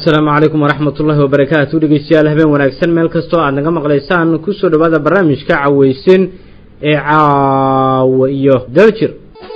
asalaamu calaykum waraxmat ullahi wabarakaatu dhegeystayaal habeen wanaagsan meel kastoo aad naga maqlaysaan kusoo dhawaada barnaamijka caweysin ee caawa iyo daljir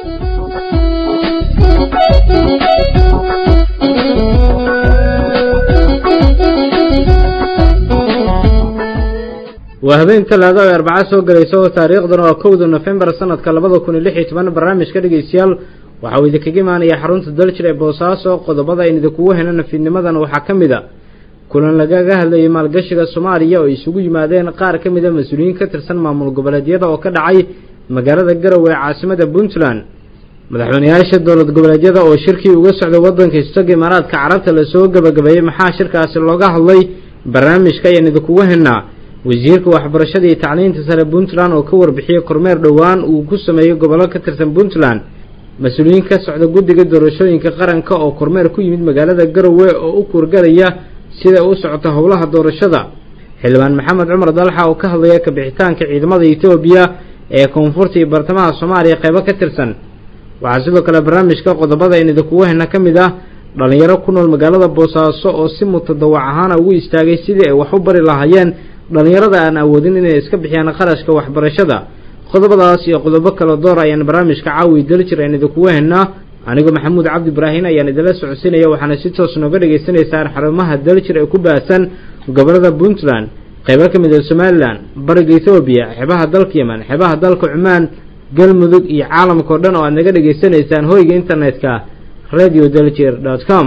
waa habeen talaado ay arbaca soo galaysa oo taariikhdan oo kowda nofembar sanadka labada kun iyo lix iyo toban barnaamijka dhegeystayaal waxa uu idinkaga imaanaya xarunta daljir ee boosaaso qodobada aynu idinkugu helana fiidnimadan waxaa ka mid a kulan lagaga hadlayay maalgashiga soomaaliya oo isugu yimaadeen qaar ka mid a mas-uuliyiin ka tirsan maamul goboleedyada oo ka dhacay magaalada garowe ee caasimada puntland madaxweyneyaasha dowlad goboleedyada oo shirkii uga socday waddanka istaga imaaraadka carabta lasoo gebagabeeyey maxaa shirkaasi looga hadlay barnaamijka ayaan idinkugu helnaa wasiirka waxbarashada iyo tacliinta sare puntland oo ka warbixiyey kormeer dhowaan uu ku sameeyey gobollo ka tirsan puntland mas-uuliyiin ka socda guddiga doorashooyinka qaranka oo kormeer ku yimid magaalada garowe oo u kurgalaya sida u socota howlaha doorashada xildhibaan maxamed cumar dalxa oo ka hadlaya kabixitaanka ciidamada etoobiya ee koonfurta iyo bartamaha soomaaliya qeybo ka tirsan waxaa sidoo kale barnaamijka qodobada in idinkugu hena ka mid ah dhallinyaro ku nool magaalada boosaaso oo si mutadawac ahaana ugu istaagay sidii ay wax u bari lahaayeen dhallinyarada aan awoodin inay iska bixiyaan qarashka waxbarashada qodobadaas iyo qodobo kale door ayaan barnaamijka caawi daljir aan idinkugu hennaa anigoo maxamuud cabdi ibraahin ayaan idinla socodsiinaya waxaana si toos nooga dhagaysanaysaan xarumaha daljir ee ku baahsan gobolada puntland qaybo ka mid a somalilan bariga ethoobiya xeebaha dalka yeman xeebaha dalka cumaan galmudug iyo caalamka oo dhan oo aad naga dhegaysanaysaan hoyga internetka radio daljir dot com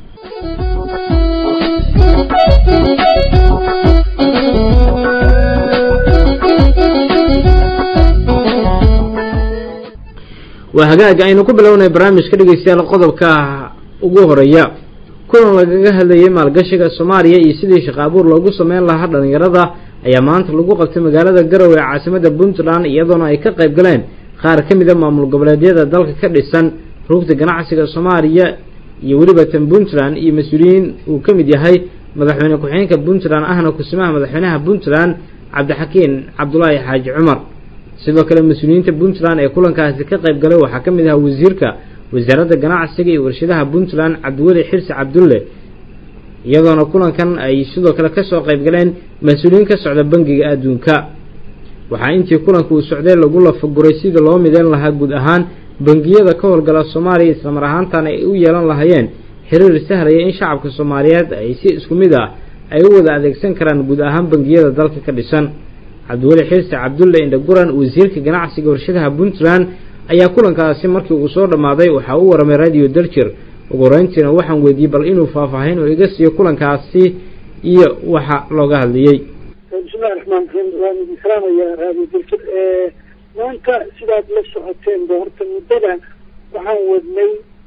waa hagaaga aynu ku bilownay barnaamijka dhegeystayaal qodobka ugu horeeya kulan lagaga hadlayay maalgashiga soomaaliya iyo sidii shaqo abuur loogu sameyn lahaa dhallinyarada ayaa maanta lagu qabtay magaalada garowe ee caasimada puntland iyadoona ay ka qayb galeen qaar ka mid a maamul goboleedyada dalka ka dhisan rugta ganacsiga soomaaliya iyo weliba tan puntland iyo mas-uuliyiin uu ka mid yahay madaxweyne ku-xigeenka puntland ahna kusimaha madaxweynaha puntland cabdixakiin cabdulaahi xaaji cumar sidoo kale mas-uuliyiinta puntland ee kulankaasi ka qayb galay waxaa ka mid ahaa wasiirka wasaaradda ganacsiga iyo warshadaha puntland cabdiweli xirsi cabdulle iyadoona kulankan ay sidoo kale kasoo qayb galeen mas-uuliyiin ka socda bangiga adduunka waxaa intii kulanka uu socday lagu lafaguray sida loo mideyn lahaa guud ahaan bangiyada ka howlgala soomaaliya islamar ahaantan ay u yeelan lahaayeen xiriir sahlaya in shacabka soomaaliyeed ay si isku mid ah ay u wada adeegsan karaan guud ahaan bangiyada dalka ka dhisan cabdiweli xirsi cabdulle indhaguran wasiirka ganacsiga warshadaha puntland ayaa kulankaasi markii uu soo dhammaaday waxaa u waramay radio daljir ugu horeyntiina waxaan weydiiyey bal inuu faahfaahin oo iga siiyo kulankaasi iyo waxa looga hadlayey bismillahi raxmaan raxiim waan idin salaamayaa radio daljir maanta sidaad la socoteen ba horta muddada waxaan wadnay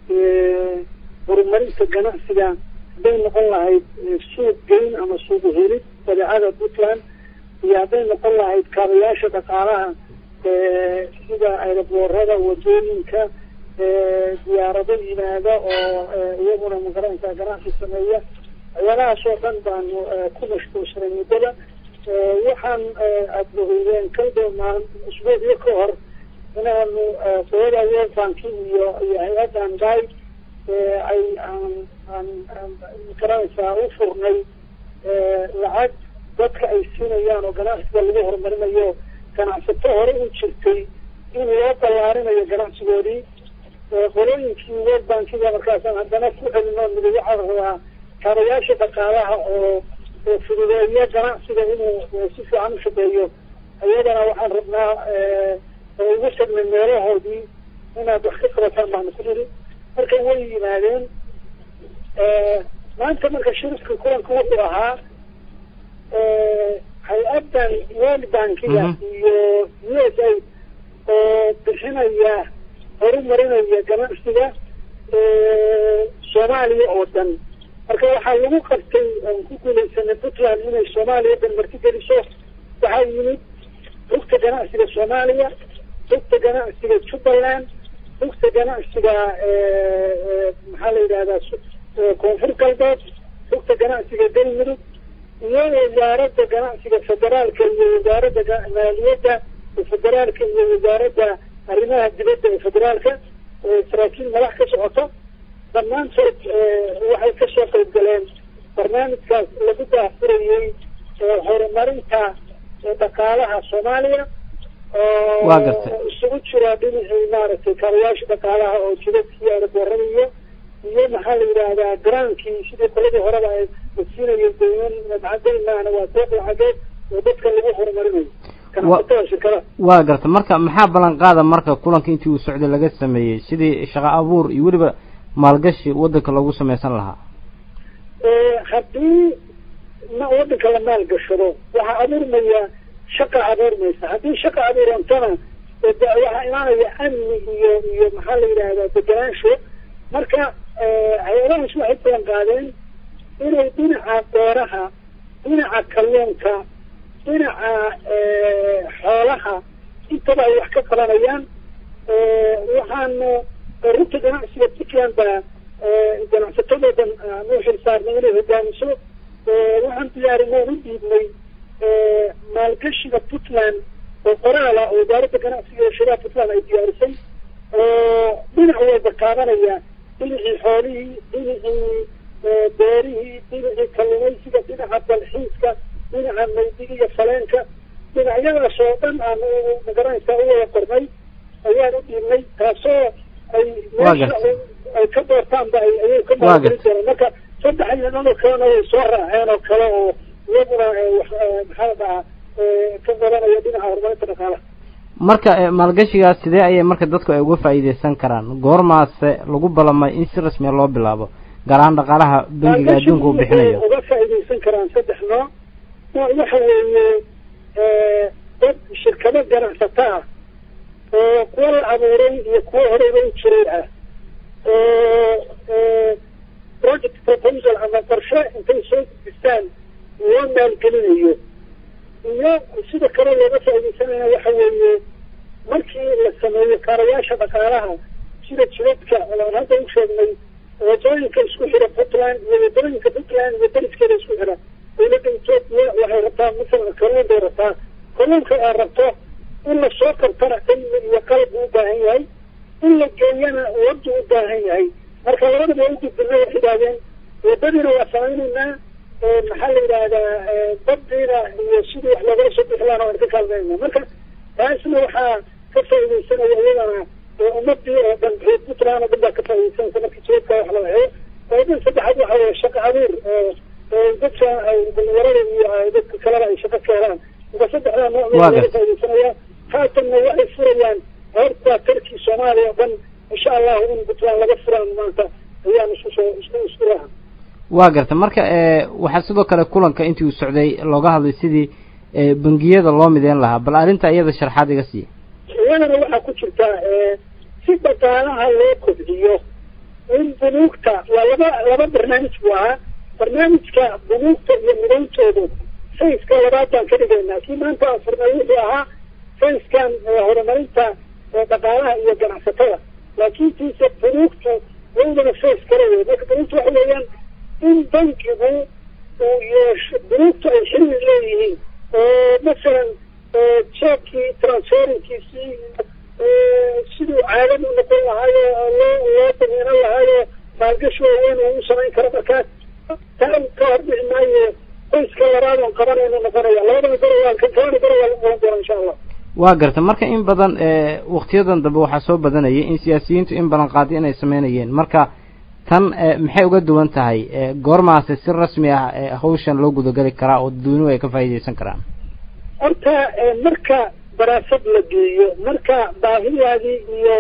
horumarinta ganacsiga hadday noqon lahayd suuq geyn ama suuq helid badeecada puntland iyo hadday noqon lahayd kaabayaasha dhaqaalaha sida ayraboorada wadooyinka diyaarado yimaada oo iyaguna magaranaysaa ganacsi sameeya waxyaalahaas oo dhan baanu ku mashquulsanay muddada waxaan aada ogeydeen kalda maal usbuucyo ka hor inaanu qolada world banki iyo iyo hay-addan day ay aan aan aan magaranaysaa u furnay lacag dadka ay siinayaan oo ganacsiga lagu horumarinayo ganacsato hore u jirtay in loo ballaarinayo ganacsigoodii qolooyinkii world bankiga markaasaan haddana ku celino midi waxaa rabaa kaabayaasha dhaqaalaha oo oo fududeeya ganacsiga inuu si fiican u shaqeeyo iyadana waxaan rabnaa oo ugu tagnay meelahoodii inaad wax ka qabataan baanu ku niri marka way yimaadeen maanta marka shirka kulanka wuxuu ahaa hay-addan world bankiga iyo u s a oo bixinaya horumarinaya ganacsiga soomaaliya oo dhan marka waxaa lagu qabtay oon ku guulaysanay puntland inay soomaaliya dhan marti geliso waxaa yimid rugta ganacsiga soomaaliya rugta ganacsiga jubbaland rugta ganacsiga maxaa la yidhahdaa koonfur galbeed rugta ganacsiga galmudug iyo wasaaradda ganacsiga federaalka iyo wasaaradda maaliyadda federaalka iyo wasaaradda arrimaha dibadda ee federaalka saraakiil madax ka socoto dhammaantood waxay kasoo qayb galeen barnaamijkaas lagu daafurayey horumarinta dhaqaalaha soomaaliya Waa gartay. oo isugu jira dhinacii maaragtay kaabayaasha dhaqaalaha oo jidadkii aeroboorada iyo iyo maxaa la yidhaahdaa garaankii sidii qoladii horeba ay siinayeen dayman macadayn maana waa deeq lacageed oo dadka lagu horumarinayo ganacsatada shirkadaha waa garta marka maxaa ballan qaada marka kulanka intii uu socday laga sameeyey sidii shaqo abuur iyo weliba maalgashi waddanka loogu sameysan lahaa haddii ma waddanka la maalgashado waxaa abuurmaya shaqa abuurmaysa haddii shaqa abuurantana de waxaa imaanaya amni iyo iyo maxaa la yidhaahdaa deganaansho marka hay-adahaas waxay balan qaadeen inay dhinaca beeraha dhinaca kalluunka dhinaca xoolaha intaba ay wax ka qabanayaan waxaanu runta ganacsiga puntland baa ganacsatadoodan noo xilsaarnay inay hogaamiso waxaan diyaarinay u dhiibnay maalgashiga puntland oo qoraala oo wasaaradda ganacsiga iyo shiraha puntland ay diyaarisay oo dhinac walba qaadanaya dhinacii xoolihii dhinacii beerihii dhinacii kalluumaysiga dhinaca dalxiiska dhinaca maydiga iyo faleenka dhinacyadaas oo dhan aan magaranaysaa u wada qornay ayaan u dhiibnay taasoo ay meesha ay ka doortaanba ay ayay ka maalgelin doonaan marka saddex ciidanoo kalena way soo raaceen oo kale oo iyaguna maxaa la dhahaa ka badanaya dhinaca horumarinta dhaqaalaha marka maalgashigaas sidee ayay marka dadku ay uga faa'iideysan karaan goormaase lagu ballamay in si rasmiya loo bilaabo gaar ahaan dhaqaalaha bangiga adduunka uu bixinayo uga faa'iideysan karaan saddex nooc nooc waxa weeye dad shirkado ganacsato ah oo kuwa la abuuray iyo kuwa horeyba u jiray ah oo project proposal ama qorshe intay soo gudbistaan loo maalgelinayo iyo sida kale looga faaideysanaya waxa weeye markii la sameeyo kaarayaasha dhaqaalaha sida jidadka aan hadda u sheegnay wadooyinka isku xira puntland iyo wadooyinka puntland iyo dariskeeda isku xira dawladda etoobiya waxay rabtaa masalan kalluun bay rabtaa kalluunka ay rabto in la soo kartana cilmi iyo qalab u baahan yahay in la geeyana wadu u baahan yahay marka labadaba waa u gudbina waxay idhahdeen wadadiina waa samaynaynaa maxaa la yidhaahdaa badiina iyo sidii wax loogala soo bixi laana waan ka kaalmayna marka taasna waxaa ka faaideysanaya iyadana ummadii oo dhan puntland oo dhan baa ka faaideysanaysa marka jidadka wax la waxeeyo faaidada saddexaad waxa weye shaqo abuur dadka dhalinyarada iyo dadka kaleba ay shaqo ka helaan marka saddexdaa nooc baa laga faaideysanaya haatanna waxay furayaan horta tarkii soomaaliya oo dhan insha allahu in puntland laga furaan maanta ayaan isku soo isku isku raha waa garta marka waxaa sidoo kale kulanka intii uu socday looga hadlay sidii bangiyada loo mideyn lahaa bal arrinta iyada sharxaad iga siiya iyadana waxaa ku jirta si dhaqaalaha loo kobciyo in bunuugta waa laba laba barnaamij buu ahaa barnaamijka bunuugta iyo midayntoodu sayska labaad baan ka dhigaynaa kii maanta aan furnay wuxuu ahaa sayskan horumarinta dhaqaalaha iyo ganacsatada laakiin tiise bunuugtu iyadana says kale wey marka bunuugtu waxa weeyaan in bankigu uu yeesho bunuugtu ay xilli leeyihiin oo masalan jeebkii transferinkiisii siduu caadad u noqon lahaayo loo loo damiinan lahaayo maalgashi waaweyn uu u samayn karo markaas taa ka hordhici maayo qoyska labaad oon qabanaynu noqonaya labadana goro waa kan kalena goro waa noqon doona insha allah waa garta marka in badan waktiyadan dambe waxaa soo badanayay in siyaasiyiintu in badan qaadi inay sameynayeen marka tan maxay uga duwan tahay goormaase si rasmi ah hawshan loo gudageli karaa oo dadweynuhu ay ka faa'iideysan karaan horta marka daraasad la geeyo marka baahidaadii iyo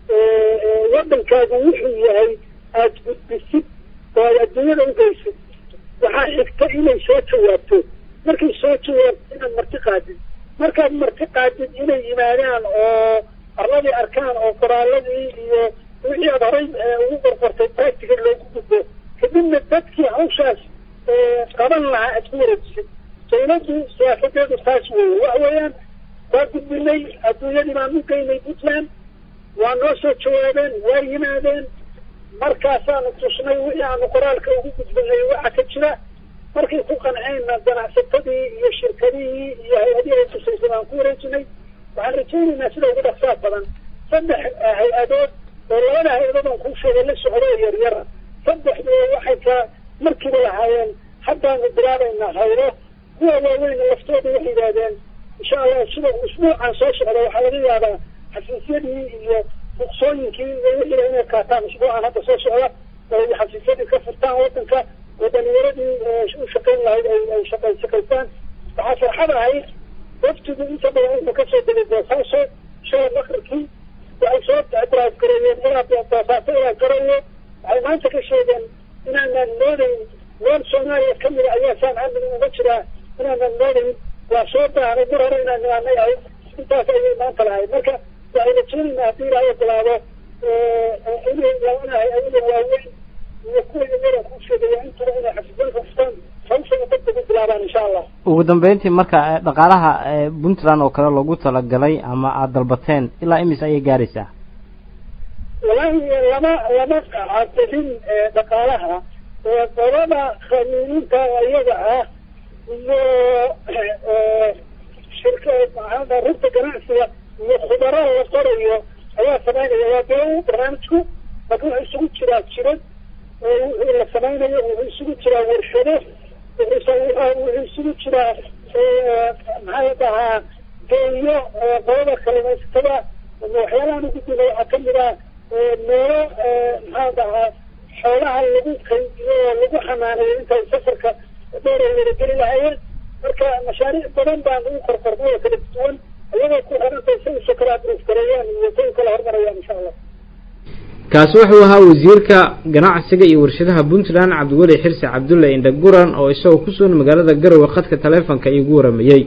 waddankaagu wuxuu yahay aada gudbisid oo aad adduunyada ugeysid waxaa xigta inay soo jawaabto markay soo jawaabto inaad marti qaadid markaad marti qaadid inay yimaadaan oo arladii arkaan oo qoraaladii iyo wixii aad horay ugu qorqortay baatiga loogu gudbo kadibna dadkii hawshaas qaban lahaa aad ku wareejisid dawladdu siyaasadeedu taas weeye waxa weeyaan waa gudbinay adduunyadii baan u geynay puntland waa noo soo jawaabeen waa yimaadeen markaasaanu tusnay wixii aanu qoraalka ugu gudbinay waxa ka jira markay ku qanceenna ganacsatadii iyo shirkadihii iyo hay-adihii ay tusaysay baan ku wareejinay waxaan rajaynaynaa sida ugu dhaqsaa badan saddex hay-adood oo labada hay-adood aan kuu sheegay la socdo oo yaryara saddexdu waxay ka markiiba lahaayeen haddaanu bilaabaynaa hayro kuwa waaweyna laftooda waxay yidhaahdeen insha allah sida usbuucan soo socda waxaa laga yaabaa xafiisyadii iyo ruqsooyinkii iyo wixii inay qaataan usbuucan hadda soo socda oo xafiisyadii ka furtaan wadanka oo dhalinyaradii u shaqayn lahayd ay shaqay shaqaystaan waxaa farxad ahayd waftigu inta badan wuxuu kasoo degay boosaaso shala bakrkii waxay soo drive gareeyeen ilaa boosaaso ilaa garayo waxay maanta ka sheegeen inaanan moodayn meel soomaaliya kamida ayaa saan amni uga jiraa inaanan moodayn waa soo baahnay mar hore inaan nimaanay ahayd intaas ayay maanta lahayd marka waxay rajeenaynaa haddii ilaahay ogolaado inay labanahay ayaga waaweyn iyo kuwa yaran ku sheegaya intaba inay xafiisyada furtaan hawshana dadka ku bilaabaan insha allah ugu dambeyntii marka dhaqaalaha puntland oo kale loogu talagalay ama aada dalbateen ilaa imis ayay gaaraysaa walahi lama lama cadilin dhaqaalaha qolada khaniiniinta iyaga ah iyo shirka maaa runta ganacsiga iyo khubaro la qorayo ayaa samaynaya waa dee barnaamijku laakin wuxuu isugu jiraa jirad wixii la samaynayo wuxuu isugu jiraa warshado wuxuu isugu jiraa maxaa dhahaa geeyo qolada kalimaysatada waxyaalahan ugu dila waxaa kamid ah meelo maxaa dhahaa xoolaha lagu qaybiyo oo lagu xanaaneeyo intay safarka dheer ay wadageli lahaayeen marka mashaariic badan baan ugu korkornay oo kala duwan iyagoo ku xirantay say usoo kala adrofgareeyaan iyo say u kala hormarayaan insha allah kaasi wuxuu ahaa wasiirka ganacsiga iyo warshadaha puntland cabdiweli xirsi cabdulle indhaguran oo isagoo ku sugan magaalada garowe khadka taleefonka iigu waramayey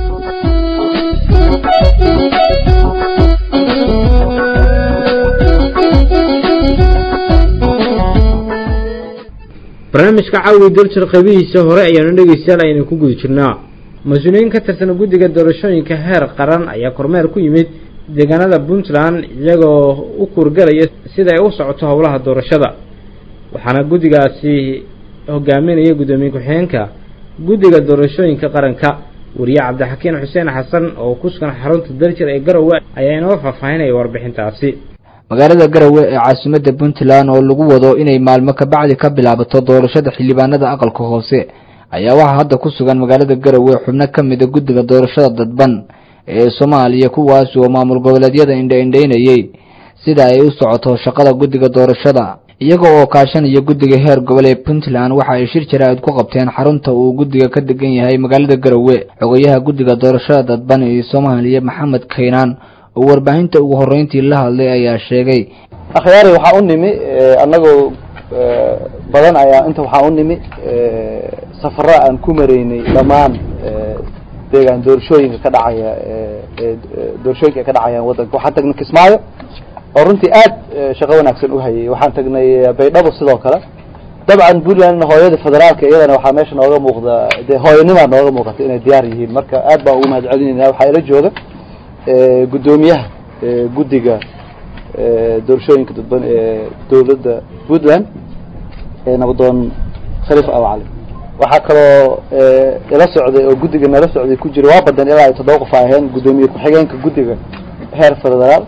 barnaamijka caawi daljir qaybihiisa hore ayaanu dhegeystayaal aynu ku guda jirnaa mas-uuliyiin ka tirsan guddiga doorashooyinka heer qaran ayaa kormeer ku yimid deegaanada puntland iyagoo u kuurgalaya sida ay u socoto howlaha doorashada waxaana guddigaasi hogaaminaya guddoomiye ku-xigeenka guddiga doorashooyinka qaranka wariye cabdixakiin xuseen xasan oo ku sugan xarunta daljir ee garowe ayaa inoo faahfaahinaya warbixintaasi magaalada garowe ee caasimadda puntland oo lagu wado inay maalmo kabacdi ka bilaabato doorashada xildhibaanada aqalka hoose ayaa waxaa hadda ku sugan magaalada garowe xubno ka mida guddiga doorashada dadban ee soomaaliya kuwaas oo maamul goboleedyada indha-indhaynayey sida ay u socoto shaqada guddiga doorashada iyaga oo kaashanaya guddiga heer gobol ee puntland waxa ay shir jaraa'id ku qabteen xarunta uu guddiga ka degan yahay magaalada garowe xogayaha guddiga doorashada dadban ee soomaaliya maxamed kaynaan oo warbaahinta ugu horreyntii la hadlay ayaa sheegay akhyaari waxaa u nimi annagoo badan ayaa inta waxaa u nimi safaro aan ku maraynay dhammaan deegaan doorashooyinka ka dhacaya doorashooyinka ay ka dhacayaan waddanka waxaan tagnay kismaayo oo runtii aad shaqo wanaagsan u hayay waxaan tagnay baydhabo sidoo kale dabcan puntland hooyada federaalka iyadana waxaa meesha nooga muuqda dee hooyanimaa nooga muuqata inay diyaar yihiin marka aad baan ugu mahad celinayna waxaa ila jooga guddoomiyaha guddiga doorashooyinka dadban ee dowladda puntland nabadoon khaliif awcali waxaa kaloo ila socday oo guddiga nala socday ku jira waa badan ilaa ay toddoba qof aheen guddoomiye ku-xigeenka guddiga heer federaal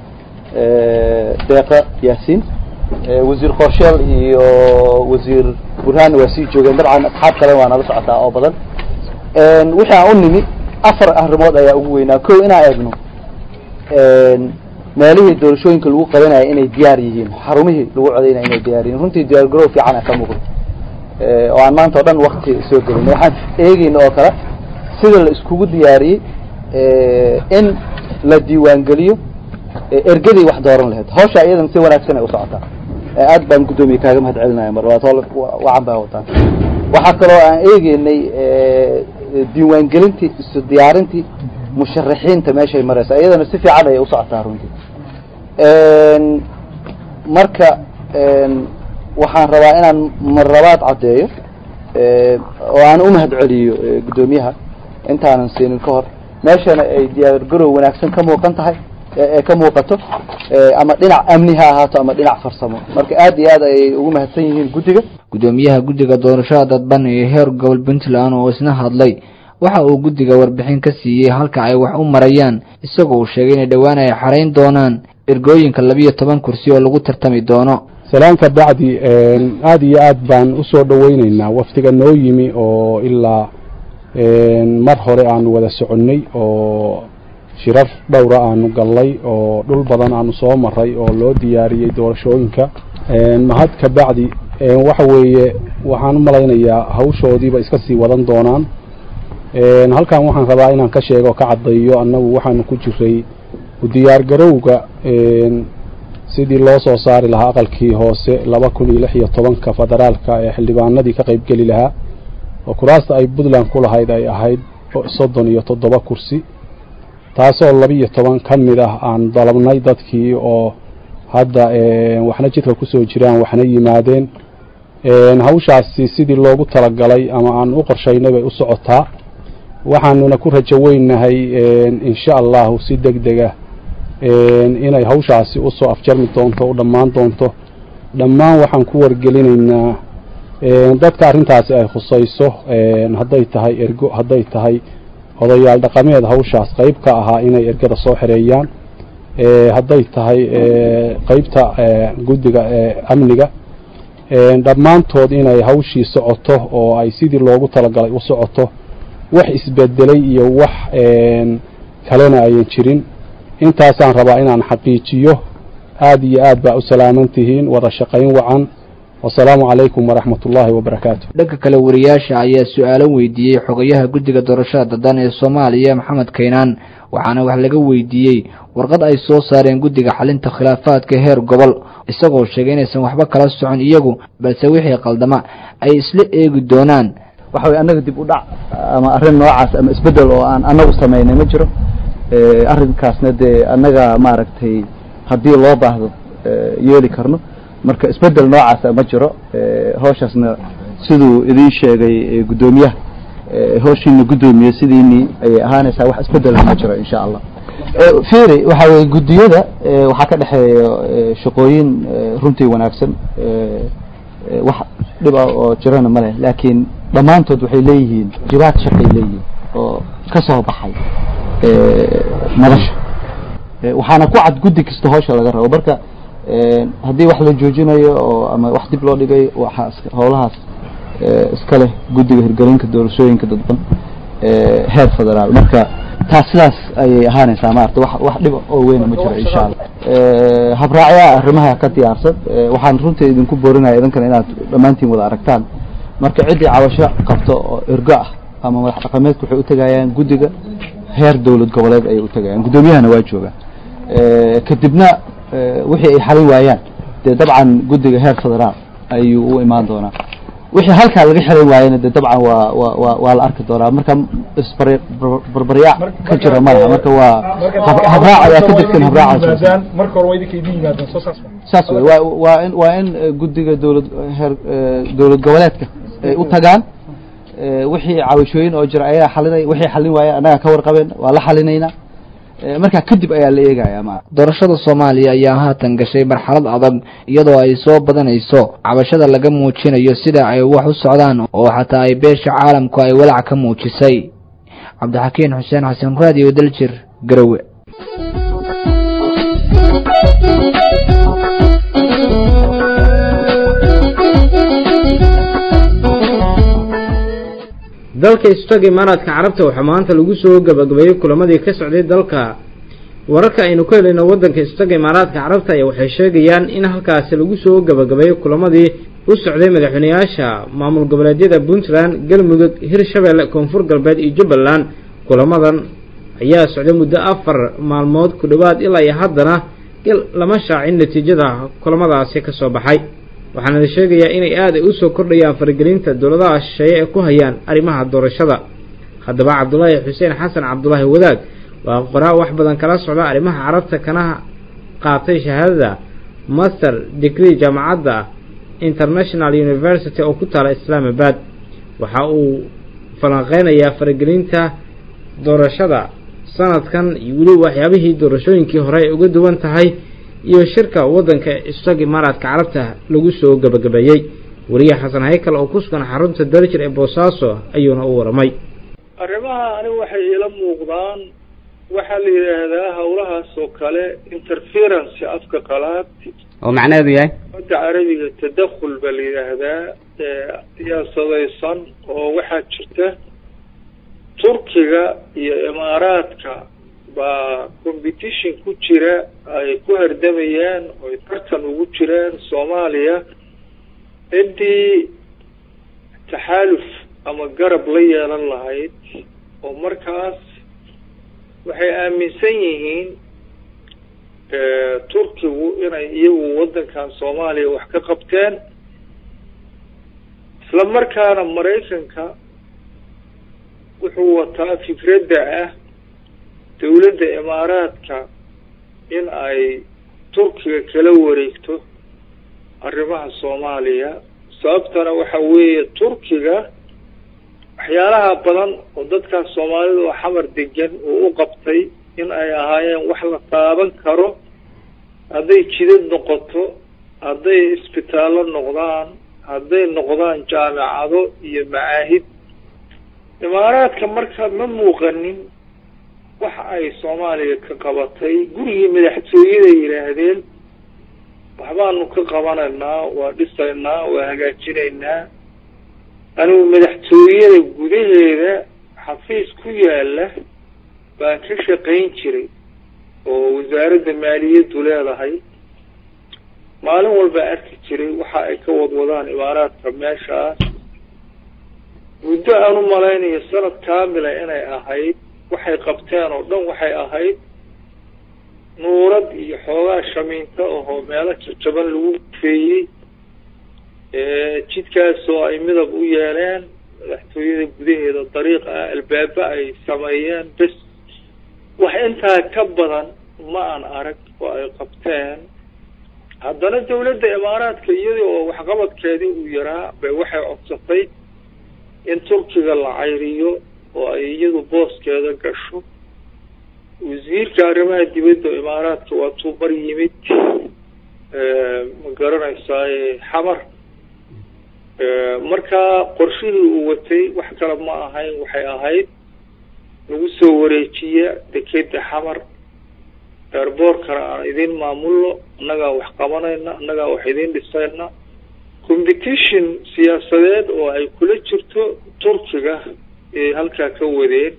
deeqa yaasiin wasiir qorsheel iyo wasiir burhaanna waa sii joogeen dabcan asxaab kale waa nala socotaa oo badan wixii aan u nimi afar arrimood ayaa ugu weynaa ko inaan eegno meelihii doorashooyinka lagu qabanaya inay diyaar yihiin xarumihii lagu codaynaya inay diyaar yihiin runtii diyaar garow fiican a ka muuqdo oo aan maanta o dhan wakti soo gelin waxaan eegeyna oo kale sida la iskugu diyaariyey in la diiwaangeliyo ergadii wax dooran lahayd hawsha iyadan si wanaagsan ay usocotaa aad baan guddoomiye kaaga mahad celinaya mar labaad hool wacan baa wataan waxaa kaloo aan eegeynay diiwaangelintii isu diyaarintii musharaxiinta meeshay mareysa iyadana si fiican ayay usocotaa runtii marka waxaan rabaa inaan marlabaad caddeeyo oo aan u mahad celiyo guddoomiyaha intaanan siinin ka hor meeshana ay diyaar garow wanaagsan ka muuqan tahay ee ka muuqato ama dhinac amni ha ahaato ama dhinac farsamo marka aad iyo aad ayay ugu mahadsan yihiin guddiga guddoomiyaha guddiga doorashada dadban ee heer gobol puntland oo isna hadlay waxa uu guddiga warbixin ka siiyey halka ay wax u marayaan isagoo uu sheegay inay dhowaan ay xarayn doonaan ergooyinka labiyo toban kursi oo lagu tartami doono salaan ka bacdi aada iyo aad baan usoo dhoweyneynaa wafdiga noo yimi oo ilaa mar hore aanu wada soconnay oo shirar dhowra aanu gallay oo dhul badan aanu soo maray oo loo diyaariyey doorashooyinka mahad ka bacdi waxa weeye waxaan u malaynayaa hawshoodiiba iska sii wadan doonaan halkan waxaan rabaa inaan ka sheego ka caddayo annagu waxaanu ku jiray u diyaargarowga sidii loo soo saari lahaa aqalkii hoose laba kun iyo lix iyo tobanka federaalka ee xildhibaanadii ka qaybgeli lahaa oo kuraasta ay puntland ku lahayd ay ahayd soddon iyo toddoba kursi taasoo laba iyo toban ka mid ah aan dalabnay dadkii oo hadda waxna jidka kusoo jiraan waxna yimaadeen hawshaasi sidii loogu talagalay ama aan u qorshaynay bay u socotaa waxaanuna ku rajo weynahay insha allahu si deg dega inay hawshaasi usoo afjarmi doonto u dhammaan doonto dhammaan waxaan ku wargelinaynaa dadka arrintaasi ay khusayso hadday tahay ergo hadday tahay odayaal dhaqameed hawshaas qayb ka ahaa inay ergada soo xereeyaan hadday tahay qeybta guddiga amniga dhammaantood inay hawshii socoto oo ay sidii loogu talagalay u socoto wax isbedelay iyo wax kalena ayan jirin intaasaan rabaa inaan xaqiijiyo aada iyo aad baa u salaaman tihiin wada shaqayn wacan wasalaamu calaykum waraxmat ullaahi wabarakaatu dhanka kale wariyaasha ayaa su-aalo weydiiyey xogayaha guddiga doorashada daddan ee soomaaliya maxamed kaynaan waxaana wax laga weydiiyey warqad ay soo saareen guddiga xalinta khilaafaadka heer gobol isagoo sheegay inaysan waxba kala socon iyagu balse wixii qaldama ay isla eegi doonaan waxa weye annaga dib u dhac ama arrin noocaas ama isbeddel oo aan annagu samaynay ma jiro arrinkaasna dee annaga maaragtay haddii loo baahdo yeeli karno marka isbeddel noocaasa ma jiro hawshaasna siduu idiin sheegay guddoomiyaha hawshiina guddoomiye sidiinii ayay ahaanaysaa wax isbeddela ma jiro insha allah fiiri waxa weye guddiyada waxaa ka dhexeeya shaqooyin runtii wanaagsan wax dhib ah oo jirana ma leh laakiin dhammaantood waxay leeyihiin jibaad shaqay leeyihiin oo ka soo baxay madasha waxaana ku cad guddi kasta hawsha laga rabo marka haddii wax la joojinayo oo ama wax dib loo dhigay waxaa howlahaas iska leh guddiga hirgelinka doorashooyinka dadban heer federaal marka taas sidaas ayay ahaanaysaa maarata wax wax dhib oo weyn ma jiro insha allah habraacyaa arrimaha ka diyaarsan waxaan runtii idinku boorinaya idinkana inaad dhammaantiin wada aragtaan marka ciddii cabasho qabto oo ergo ah ama madax dhaqameedku waxay utegayaan guddiga heer dowlad goboleed ayay utegayaan guddoomiyahana waa jooga kadibna wixii ay xalin waayaan dee dabcan guddiga heer federaal ayuu u imaan doonaa wixii halkaa laga xelin waayena de dabcan waa wa wa waa la arki doonaa marka isbarbaryaac ka jira malaha marka waa habraac ayaa ka degsan habraacaas marka hore waa idinka idin yimaadeen soo saas saas wey waa waa in waa in guddiga dowlad heer dowlad goboleedka ay u tagaan wixii cabashooyin oo jira ayaa xalinay wixii xalin waaya annaga ka warqabeen waa la xalinaynaa markaa kadib ayaa la eegaya ma doorashada soomaaliya ayaa haatan gashay marxalad adag iyadoo ay soo badanayso cabashada laga muujinayo sida ay wax u socdaan oo xataa ay beesha caalamku ay walaac ka muujisay cabdixakiin xuseen xasan raadiyo daljir garowe dalka istaga imaaraadka carabta waxaa maanta lagu soo gabagabeeyey kulamadii ka socday dalka wararka aynu ka helayno waddanka istaga imaaraadka carabta ayaa waxay sheegayaan in halkaasi lagu soo gabagabeeyey kulamadii u socday madaxweyneyaasha maamul goboleedyada puntland galmudug hirshabeelle koonfur galbeed iyo jubbaland kulamadan ayaa socday muddo afar maalmood ku dhowaad ilaa iyo haddana lama shaacin natiijada kulamadaasi ka soo baxay waxaana la sheegayaa inay aad ay usoo kordhayaan faragelinta dowladaha shisheeye ee ku hayaan arrimaha doorashada haddaba cabdulaahi xuseen xasan cabdulaahi wadaag waa qoraa wax badan kala socda arrimaha carabta kana qaatay shahaadada master degree jaamacadda international university oo ku taala islaamabad waxa uu falanqeynayaa faragelinta doorashada sanadkan iyo weli waxyaabihii doorashooyinkii hore ay uga duwan tahay iyo shirka waddanka istag imaaraadka carabta lagu soo gabagabeeyey weriye xasan haykal oo ku sugan xarunta daljir ee boosaaso ayuuna u waramay arrimaha anigu waxay iila muuqdaan waxaa la yidhaahdaa hawlahaas oo kale interference afka qalaad oo macnaheedu yahay badda carabiga tadakhul baa la yidhaahdaa siyaasadaysan oo waxaa jirta turkiga iyo imaaraadka baa competition ku jira ay ku hardamayaan oo ay tartan ugu jiraan soomaaliya ciddii taxaaluf ama garab la yeelan lahayd oo markaas waxay aaminsan yihiin turkigu inay iyagu waddankan soomaaliya wax ka qabteen isla markaana maraykanka wuxuu wataa fikradda ah dawladda imaaraadka in ay turkiga kala wareegto arrimaha soomaaliya sababtana waxa weeye turkiga waxyaalaha badan oo dadkaas soomaalida oo xamar degan uu u qabtay in ay ahaayeen wax la taaban karo hadday jidad noqoto hadday isbitaallo noqdaan hadday noqdaan jaamicado iyo macaahid imaaraadka marka ma muuqanin waxa ay soomaaliya ka qabatay gurigii madaxtooyaday yidhaahdeen waxbaanu ka qabanaynaa waa dhisaynaa waa hagaajinaynaa anigu madaxtooyada gudaheeda xafiis ku yaala baan ka shaqayn jiray oo wasaaradda maaliyaddu leedahay maalin walba arki jiray waxa ay ka wadwadaan imaaraadka meeshaas muddo aan u malaynayo sanad kaamila inay ahayd waxay qabteen oo dhan waxay ahayd nuurad iyo xoogaa shamiinta ahoo meelo jajaban lagu feeyey jidkaasoo ay midab u yeeleen madaxtooyada gudaheeda dariiq ah albaaba ay sameeyeen bes wax intaa ka badan ma aan arag oo ay qabteen haddana dawladda imaaraadka iyadii oo waxqabadkeedii uu yaraa bay waxay codsatay in turkiga la cayriyo oo ay iyadu booskeeda gasho wasiirka arrimaha dibadda imaaraadka waa tuu bar yimid ma garanaysaaye xamar markaa qorshihii uu watay wax kale ma ahayn waxay ahayd lagu soo wareejiya dekeda xamar eerboorkana aan idin maamulno annagaa wax qabanayna annagaa wax idin dhisayna competition siyaasadeed oo ay kula jirto turkiga ayay halkaa ka wadeen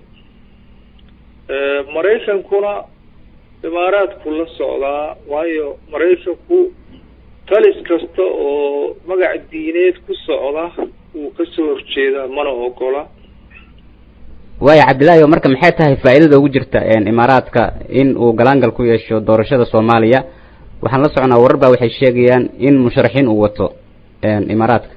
maraykankuna imaaraadku la socdaa waayo maraykanku talis kasta oo magac diineed ku socda wuu kasoo horjeedaa mana ogola waaya cabdillaahi marka maxay tahay faa'iidada ugu jirta imaaraadka in uu galaangal ku yeesho doorashada soomaaliya waxaan la soconaa warar baa waxay sheegayaan in musharaxiin uu wato imaaraadka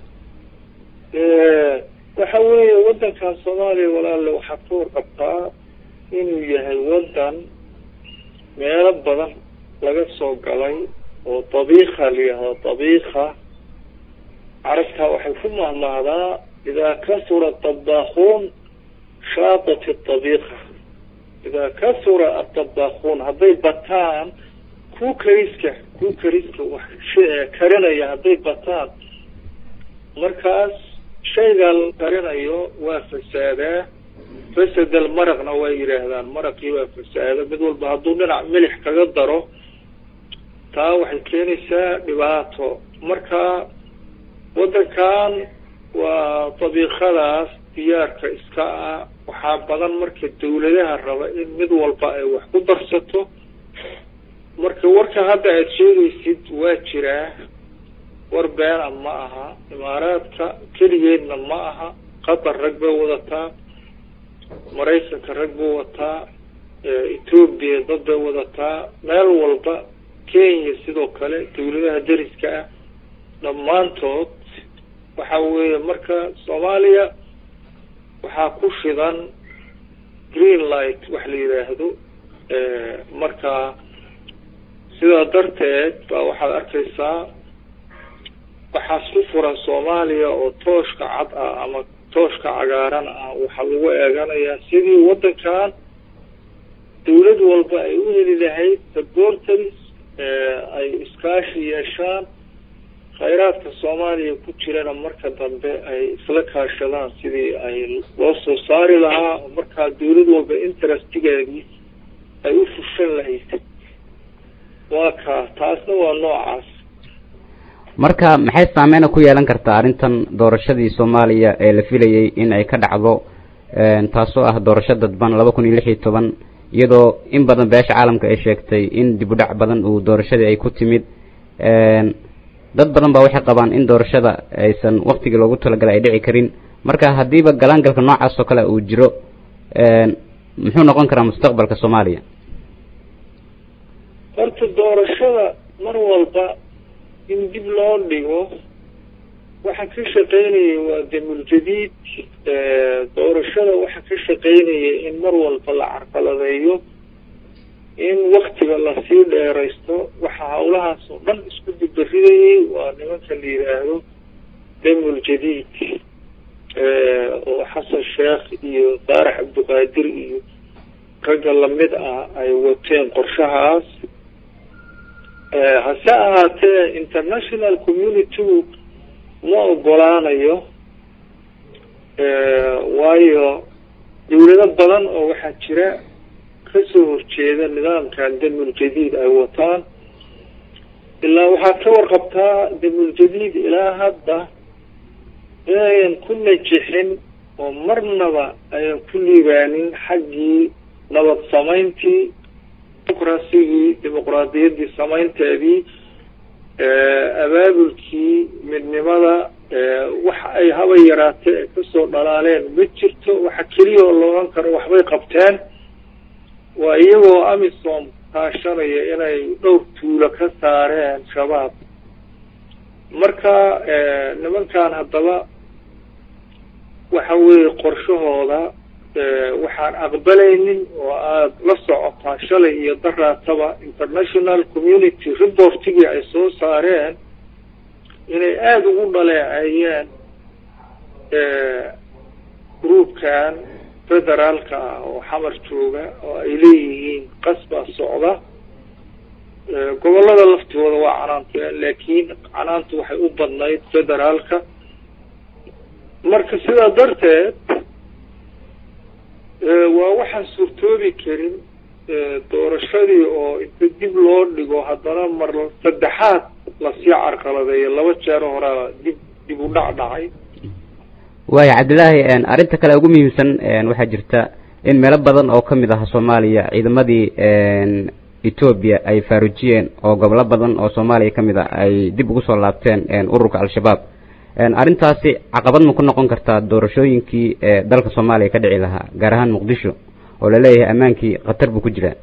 waxa weeye waddankan soomaaliya walaale waxaa ka warqabtaa inuu yahay waddan meelo badan laga soo galay oo dabiika la yihahdo dabiika carabtaa waxay ku mahmahdaa idaa kasura dabaakuun shaatat dabiika idaa kasura adabaakuun hadday bataan ku kariska ku kariska wax karinaya hadday bataan markaas shaygaa la karinayo waa fasaadaa fasadal maraqna waa yidhaahdaan maraqii waa fasaada mid walba hadduu dhinac milix kaga daro taa waxay keenaysaa dhibaato marka waddankan waa dabiiqadaas diyaarka iska ah waxaa badan marka dawladaha raba in mid walba ay wax ku darsato marka warka hadda aada sheegaysid waa jiraa war beena ma aha imaaraadka keligeedna ma aha qatar rag bay wadataa maraykanka rag buu wataa etoobiya dad bay wadataa meel walba kenya sidoo kale dawladaha dariska ah dhammaantood waxa weeye marka soomaaliya waxaa ku shidan green light wax la yidhaahdo marka sidaa darteed baa waxaad arkaysaa waxaas ku furan soomaaliya oo tooshka cad ah ama tooshka cagaaran ah waxaa lagu eeganayaa sidii waddankan dawlad walba ay u heli lahayd sabortaris ay iskaashi yeeshaan khayraadka soomaaliya ku jirana marka dambe ay isla kaashadaan sidii ay loo soo saari lahaa oo markaa dawlad walba interestigeedii ay u fushan lahayd waa kaa taasna waa noocaas marka maxay saameyna ku yeelan kartaa arrintan doorashadii soomaaliya ee la filayay in ay ka dhacdo taasoo ah doorasho dadban laba kun iyo lix iyo toban iyadoo in badan beesha caalamka ay sheegtay in dib u dhac badan uu doorashadii ay ku timid dad badan baa waxay qabaan in doorashada aysan waktigii loogu talagalay ay dhici karin marka haddiiba galaangalka noocaas oo kale uu jiro muxuu noqon karaa mustaqbalka soomaaliya horta doorashada mar walba in dib loo dhigo waxa ka shaqeynaya waa damuljadiid doorashada waxa ka shaqeynaya in mar walba la carqaladeeyo in waktiga lasii dheeraysto waxa hawlahaas oo dhan isku dibbaridayay waa nimanka la yidhaahdo damuljadiid oo xasan sheekh iyo faarax cabdiqaadir iyo ragga lamid ah ay wateen qorshahaas hase ahaatee international community-gu ma ogolaanayo waayo dawlado badan oo waxaa jira kasoo horjeeda nidaamkan damuljadiid ay wataan ilaa waxaad ka warqabtaa damuljadiid ilaa hadda inayan ku najixin oo marnaba ayan ku liibaanin xaggii nabad samayntii dimuqrasigii dimuqraadiyaddii samaynteedii abaabulkii midnimada wax ay haba yaraatee ay kasoo dhalaaleen ma jirto waxa keliya oo la odhan karo waxbay qabteen waa iyagoo amisom kaashanaya inay dhowr tuulo ka saareen shabaab marka nimankan haddaba waxa weeye qorshahooda waxaan aqbalaynin oo aada la socotaa shalay iyo daraataba international community reportigii ay soo saareen inay aada ugu dhaleeceeyeen groupkan federaalka ah oo xamar jooga oo ay leeyihiin qasbaa socda gobollada laftooda waa canaanteen laakiin canaantu waxay u badnayd federaalka marka sidaa darteed waa waxaan suurtoobi karin doorashadii oo inta dib loo dhigo haddana mar saddexaad lasii carqaladeeyo laba jeero horaa dib dib u dhac dhacay waaya cabdillaahi arrinta kale ugu muhiimsan waxaa jirta in meelo badan oo kamid ah soomaaliya ciidamadii etoobiya ay faarujiyeen oo gobolo badan oo soomaaliya kamid ah ay dib ugu soo laabteen ururka al-shabaab arrintaasi caqabad ma ku noqon kartaa doorashooyinkii dalka soomaaliya ka dhici lahaa gaar ahaan muqdisho oo laleeyahay ammaankii khatar buu ku jiraa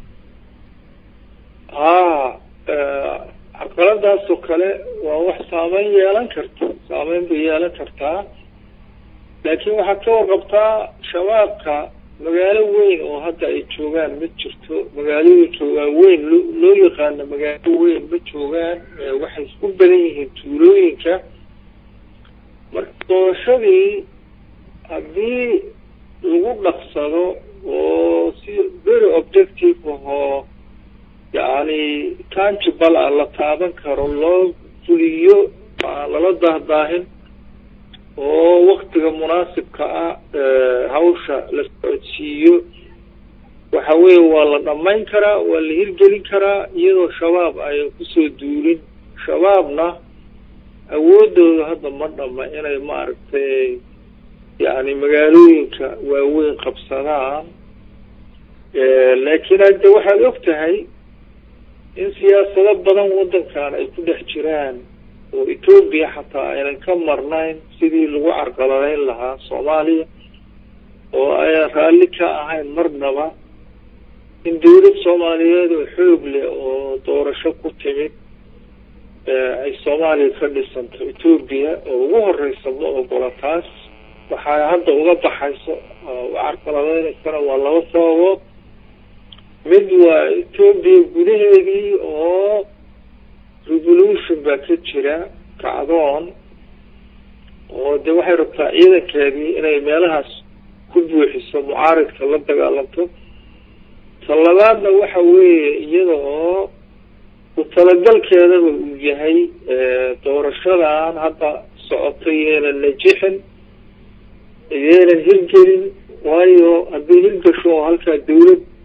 haa caqaladaasoo kale waa wax saameyn yeelan karta saameyn bay yeelan kartaa laakiin waxaad ka warqabtaa shabaabka magaalo weyn oo hadda ay joogaan ma jirto magaalooyinka waaweyn loo loo yaqaano magaalo weyn ma joogaan waxay isku badan yihiin tuulooyinka marka doorashadii haddii lagu dhaqsado oo si very objective ahoo yacni tangible ah la taaban karo loo fuliyo aan lala dahdaahin oo waktiga munaasibka ah hawsha la socodsiiyo waxa weeye waa la dhamayn karaa waa la hirgelin karaa iyadoo shabaab ayan kusoo duulin shabaabna awoodooda hadda ma dhama inay maaragtay yacni magaalooyinka waaweyn qabsadaan laakiin hadde waxaad og tahay in siyaasado badan waddankan ay ku dhex jiraan oo etoobiya xataa aynan ka marnayn sidii lagu carqaladeyn lahaa soomaaliya oo ayaan raalli ka ahayn marnaba in dawlad soomaaliyeed oo xoog leh oo doorasho ku timid ay soomaaliya ka dhisanto etoobiya oo ugu horeysa ma ogola taas waxaa hadda uga baxayso u carqaladeynaysana waa laba sababood mid waa etoobiya gudaheedii oo revolution baa ka jira kacdoon oo de waxay rabtaa ciidankeedii inay meelahaas ku buuxiso mucaaridka la dagaalanto ta labaadna waxa weeye iyada oo ku talagalkeedaba uu yahay doorashadan hadda socotay yeenan najixin yeenan hirgelin waayo haddii hirgasho oo halkaa dawlad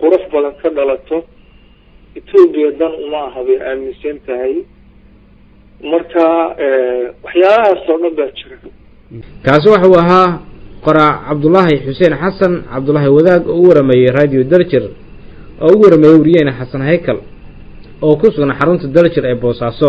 qurux badan ka dhalato etoobiya dan uma aha bay aaminsan tahay marka waxyaalahaas oo dhan baa jira kaasi waxuu ahaa qoraac cabdulaahi xuseen xasan cabdulaahi wadaag oo u warameeyey radio daljir oo ugu warameeyey wariyeene xasan haykal oo ku sugan xarunta daljir ee boosaaso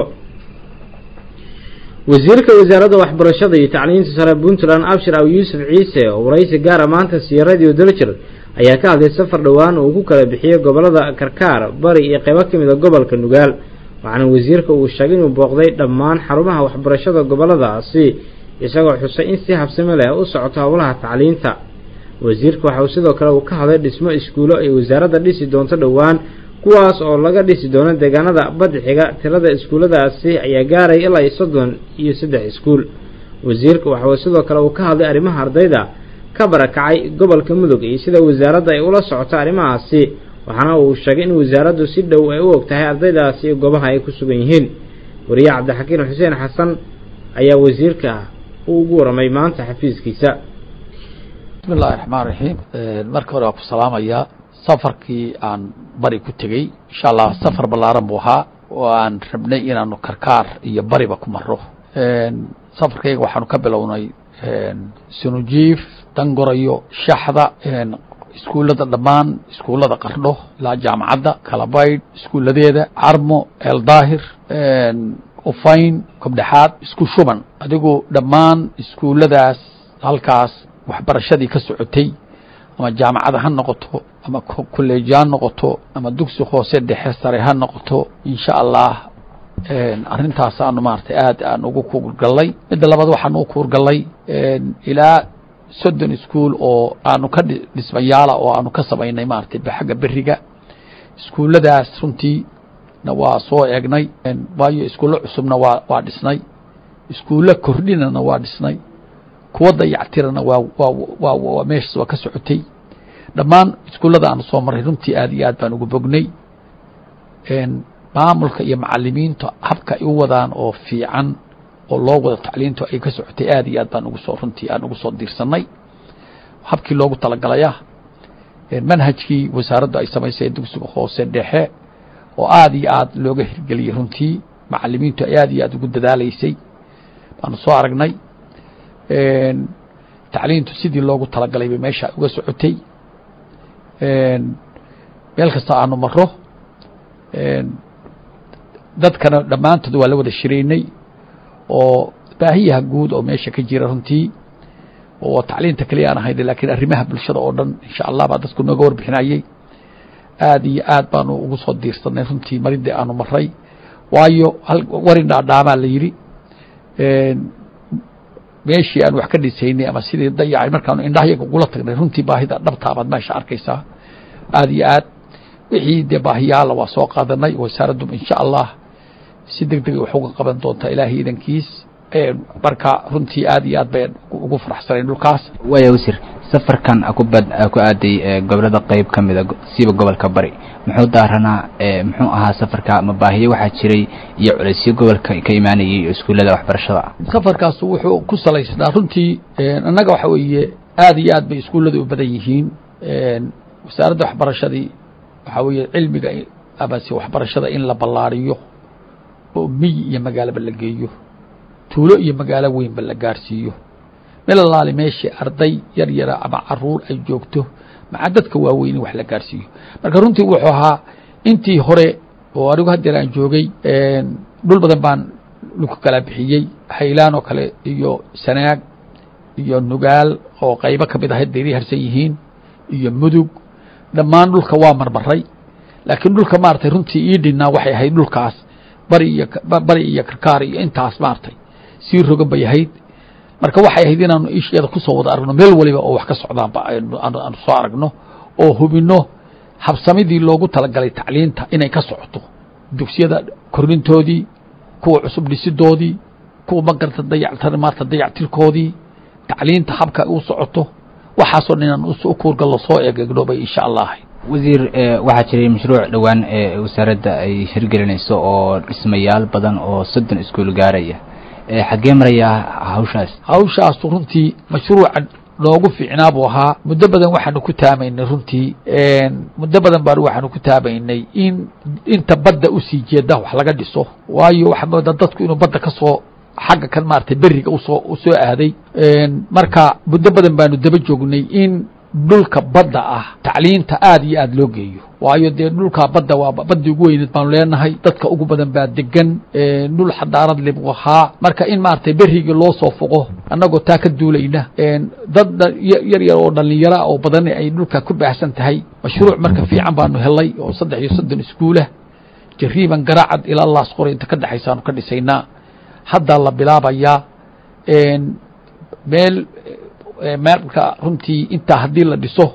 wasiirka wasaaradda waxbarashada iyo tacliinta sare puntland abshir aw yuusuf ciise oo waraysi gaara maanta siiya radio daljir ayaa ka hadlay safar dhowaan uu ku kala bixiyey gobollada karkaar bari iyo qaybo ka mid a gobolka nugaal waxaana wasiirka uu sheegay inuu booqday dhammaan xarumaha waxbarashada gobolladaasi isagoo xusay in si habsami leh u socoto howlaha tacliinta wasiirka waxa uu sidoo kale uu ka hadlay dhismo iskuulo ay wasaaradda dhisi doonto dhowaan kuwaas oo laga dhisi doono deegaanada badixiga tirada iskuulladaasi ayaa gaaray ilaa iyo soddon iyo saddex iskuul wasiirka waxa uu sidoo kale uu ka hadlay arrimaha ardayda ka barakacay gobolka mudug iyo sida wasaaradda ay ula socoto arrimahaasi waxaana uu sheegay in wasaaraddu si dhow ay u og tahay ardaydaasi iyo goobaha ay ku sugan yihiin wariye cabdixakiin xuseen xasan ayaa wasiirka uu ugu waramay maanta xafiiskiisa bismi illahi raxmaan raxiim marka hore waa ku salaamayaa safarkii aan bari ku tegey insha allah safar ballaaran buu ahaa oo aan rabnay inaanu karkaar iyo bariba ku maro safarkayga waxaanu ka bilownay sunujiif dangorayo shaxda iskuullada dhammaan iskuullada qardho ilaa jaamacadda kalabaydh iskuulladeeda carmo eeldaahir ufayn kobdhexaad isku shuban adigu dhammaan iskuulladaas halkaas waxbarashadii ka socotay ama jaamacada ha noqoto ama kolleeji ha noqoto ama dugsi hoose dhexe sare ha noqoto insha allah arrintaas aanu maaragtay aad aan ugu kuurgallay midda labaad waxaan u kuurgallay ilaa soddon iskuol oo aanu ka dhismayaala oo aanu ka samaynay maaragtay xagga beriga iskuulladaas runtii na waa soo eegnay waayo iskuullo cusubna waa waa dhisnay iskuullo kordhinana waa dhisnay kuwa dayactirana waa waa waa meeshaas waa ka socotay dhammaan iskuullada aanu soo marray runtii aad iyo aad baan ugu bognay maamulka iyo macalimiinta habka ay u wadaan oo fiican oo loo wado tacliintu ay ka socotay aad iyo aad baan ugu soo runtii aan ugu soo diirsanay habkii loogu talagalaya manhajkii wasaaraddu ay samaysay dugsiga hoose dhexe oo aad iyo aad looga hirgeliyey runtii macalimiintu ay aad iyo aad ugu dadaalaysay baanu soo aragnay tacliintu sidii loogu talagalay bay meesha uga socotay meel kasta aanu maro dadkana dhammaantood waa la wada shiraynay oo baahiyaha guud oo meesha ka jira runtii oo tacliinta keliya aan ahayn lakiin arrimaha bulshada oo dhan insha allah baa dadku nooga warbixinayey aad iyo aad baanu ugu soo diirsanay runtii maridii aanu maray waayo warin dhaadhaamaa la yidhi meeshii aan wax ka dhisaynay ama sidii dayacay markaanu indhahayaga ugula tagnay runtii baahida dhabtaabaad meesha arkaysaa aad iyo aad wixii dee baahiyaala waa soo qaadanay wasaaraddu insha allah si deg degay wax uga qaban doontaa ilaahay idankiis marka runtii aad iyo aad bay ugu faraxsanayn dhulkaas waaya wasiir safarkan akubad ku aaday gobolada qeyb ka mida siiba gobolka bari muxuu daaranaa muxuu ahaa safarka ma baahiyo waxaa jiray iyo culaysyo gobolka ka imaanayay iyo iskuullada waxbarashada safarkaas wuxuu ku salaysnaa runtii annaga waxa weeye aad iyo aad bay iskuullada u badan yihiin wasaaradda waxbarashadii waxaa weeye cilmiga amase waxbarashada in la ballaariyo oo miyi iyo magaalaba la geeyo tuulo iyo magaalo weynba la gaarsiiyo meel alaali meeshii arday yar yara ama caruur ay joogto maca dadka waaweyn in wax la gaarsiiyo marka runtii wuxuu ahaa intii hore oo anigu haddeer aan joogay dhul badan baan dhulka kala bixiyey haylaan oo kale iyo sanaag iyo nugaal oo qaybo ka mid ahayd bayri harsan yihiin iyo mudug dhammaan dhulka waa marmaray laakiin dhulka maaragtay runtii ii dhinnaa waxay ahayd dhulkaas bari iyo bari iyo karkaar iyo intaas maaragtay sii rogan bay ahayd marka waxay ahayd inaanu isheeda kusoo wada aragno meel waliba oo wax ka socdaanba aanu soo aragno oo hubinno habsamidii loogu talagalay tacliinta inay ka socoto dugsiyada kornintoodii kuwa cusub dhisidoodii kuwa magarta dayactar maarta dayactirkoodii tacliinta habka u socoto waxaasoo dhan inaan u kuurgallo soo eegegno bay insha allah ahayd wasiir waxaa jiray mashruuc dhowaan ee wasaaradda ay hirgelinayso oo dhismayaal badan oo soddon iskuul gaaraya xaggee marayaa hawshaas hawshaas runtii mashruucan noogu fiicnaa buu ahaa muddo badan waxaanu ku taamaynay runtii muddo badan baan waxaanu ku taamaynay in inta badda usii jeeda wax laga dhiso waayo waxaa moodaa dadku inuu badda ka soo xagga kan maaragtay beriga usoo usoo aaday marka muddo badan baanu daba joognay in dhulka badda ah tacliinta aada iyo aada loo geeyo waayo dee dhulkaa badda waa baddii ugu weyneed baanu leenahay dadka ugu badan baa degan dhul xadaarad le buu ahaa marka in maaragtay berigii loo soo foqo annagoo taa ka duulayna dad yar yar oo dhallinyara oo badan ay dhulka ku baahsan tahay mashruuc marka fiican baanu helay oo saddex iyo soddon iskuulah jariiban garaacad ilaa laas qora inta ka dhexaysaanu ka dhisaynaa haddaa la bilaabayaa meel marka runtii intaa haddii la dhiso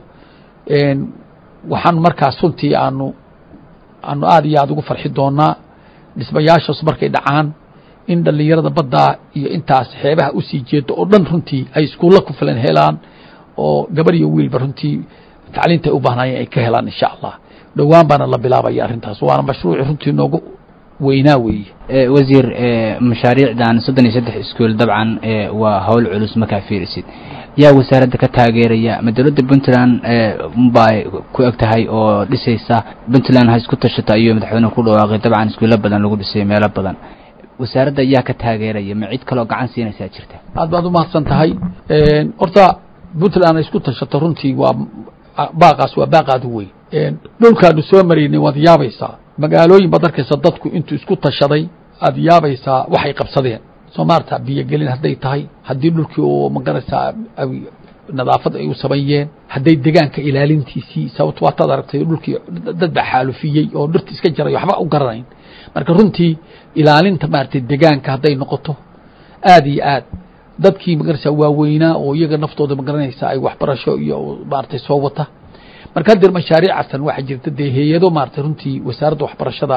waxaanu markaas runtii aanu aanu aada iyo aada ugu farxi doonaa dhismayaashaas markay dhacaan in dhallinyarada baddaa iyo intaas xeebaha usii jeedo oo dhan runtii ay iskuulla ku filan helaan oo gabar iyo wiilba runtii tacliinta ay u baahnaayeen ay ka helaan insha allah dhowaan baana la bilaabaya arrintaas waana mashruuci runtii noogu weynaa weeye wasiir mashaariicdan soddon iyo saddex iskuol dabcan waa hawl culus markaa fiirisid yaa wasaaradda ka taageeraya ma dowladda puntland bay ku eg tahay oo dhisaysa puntland ha isku tashata iyo madaxweynehu ku dhawaaqay dabcan iskuulo badan lagu dhisay meelo badan wasaaradda yaa ka taageeraya ma cid kaloo gacan siinaysaa jirta aad baad umahadsan tahay horta puntland ha isku tashato runtii waa baaqaas waa baaqaad u weyn dhulkaanu soo maraynay waad yaabaysaa magaalooyin baad arkaysa dadku intuu isku tashaday aad yaabaysaa waxay qabsadeen soo maarta biyogelin hadday tahay haddii dhulkii oo magaraysaa nadaafad ay u sameeyeen hadday degaanka ilaalintiisii sababto waataad aragtay dhulkii dad baa xaalufiyey oo dhirta iska jaray waxba u garanayn marka runtii ilaalinta maaragtay degaanka hadday noqoto aad iyo aad dadkii magaraysaa waaweynaa oo iyaga naftooda magaranaysa ay waxbarasho iyo maaragtay soo wata marka hadeer mashaariicatan waxaa jirta dee hay-ado maaragtay runtii wasaaradda waxbarashada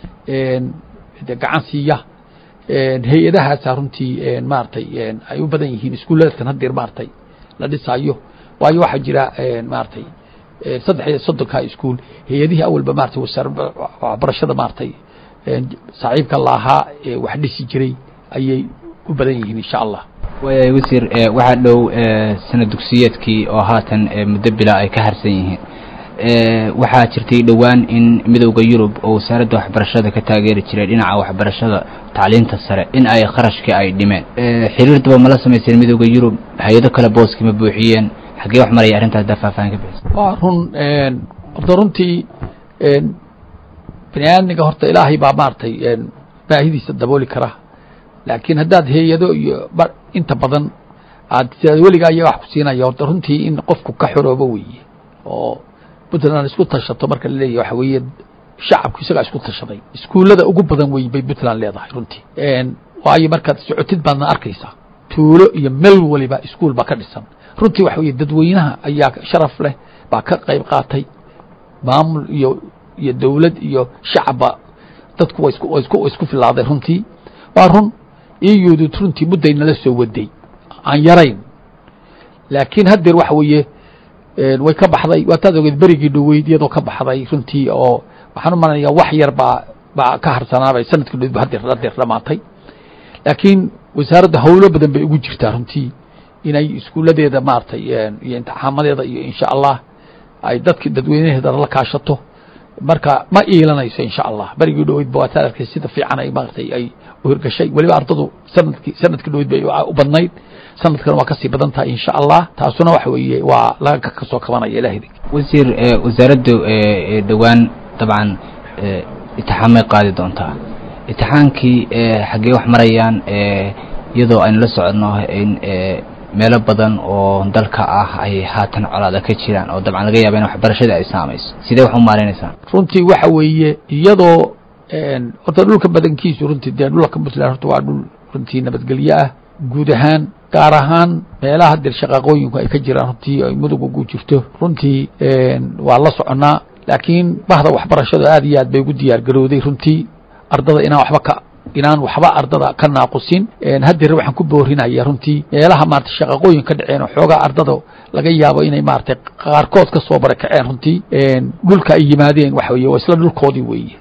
de gacan siiya hay-adahaasa runtii maaragtay ay u badan yihiin iskuuladatan hadeer maaragtay la dhisaayo waayo waxaa jira maaragtay saddex iyo soddonka iskuol hay-adihii awalba maratay wasaaradda waxbarashada maaragtay saaxiibka laahaa wax dhisi jiray ayay u badan yihiin insha allah waaya wasiir waxaa dhow sana dugsiyeedkii oo haatan muddo bila ay ka harsan yihiin waxaa jirtay dhowaan in midowda yurub oo wasaaradda waxbarashada ka taageeri jiray dhinaca waxbarashada tacliinta sare in ay kharashkii ay dhimeen xiriir daba mala samayseen midowda yurub hay-ado kale booskii ma buuxiyeen xaggee wax maraya arrintaas haddaa faahfaahin ka bixisa waa run horta runtii bini aadmiga horta ilaahay baa maaragtay baahidiisa dabooli kara laakiin haddaad hay-ado iyo inta badan aad weligaa iya wax ku siinaya horta runtii in qofku ka xoroobo weeye oo puntland isku tashato marka la leeyahy waxa weeye shacabku isagaa isku tashaday iskuullada ugu badan wey bay puntland leedahay runtii waayo markaad socotid baadna arkaysaa tuulo iyo meel waliba iskuol baa ka dhisan runtii waxa weye dadweynaha ayaa sharaf leh baa ka qayb qaatay maamul iyo iyo dowlad iyo shacabba dadku wa isku wa isku wa isku filaaday runtii waa run iyudu runtii mudday nala soo waday aan yarayn laakiin haddeer waxa weeye way ka baxday waataad ogeed berigii dhoweyd iyadoo ka baxday runtii oo waxaan u malanayaa wax yar baa baa ka harsanaabay sanadkii dhoweyd ba hadeer hadeer dhamaatay laakiin wasaaradda howlo badan bay ugu jirtaa runtii inay iskuuladeeda maaragtay iyo imtixaamadeeda iyo insha allah ay dadki dadweynaheeda la kaashato marka ma iilanayso insha allah berigii dhoweyd ba waataad arkay sida fiican ay maaragtay ay uhirgashay weliba ardadu sanadkii sanadkii dhoweyd bay u badnayd sanadkan waa kasii badan tahay insha allah taasuna waxa weeye waa laga kasoo kabanaya ilaahdi wasiir wasaaraddu dhowaan dabcan itixaamay qaadi doontaa itixaankii xaggee wax marayaan iyadoo aynu la soconno in meelo badan oo dalka ah ay haatan colaada ka jiraan oo dabcan laga yaaba in waxbarashada ay saamayso sidee wax u maaraynaysaa runtii waxa weeye iyadoo horta dhulka badankiisu runtii dee dhulka puntland horta waa dhul runtii nabadgelyo ah guud ahaan gaar ahaan meelaha hadeer shaqaaqooyinku ay ka jiraan runtii ay mudug ugu jirto runtii waa la soconaa laakiin bahda waxbarashadu aad iyo aad bay ugu diyaar garowday runtii ardada inaan waxba ka inaan waxba ardada ka naaqusin hadeer waxaan ku boorinaya runtii meelaha maarata shaqaqooyin ka dhaceen oo xoogaa ardada laga yaabo inay maaragtay qaarkood ka soo barakaceen runtii dhulka ay yimaadeen waxa weye waa isla dhulkoodii weeye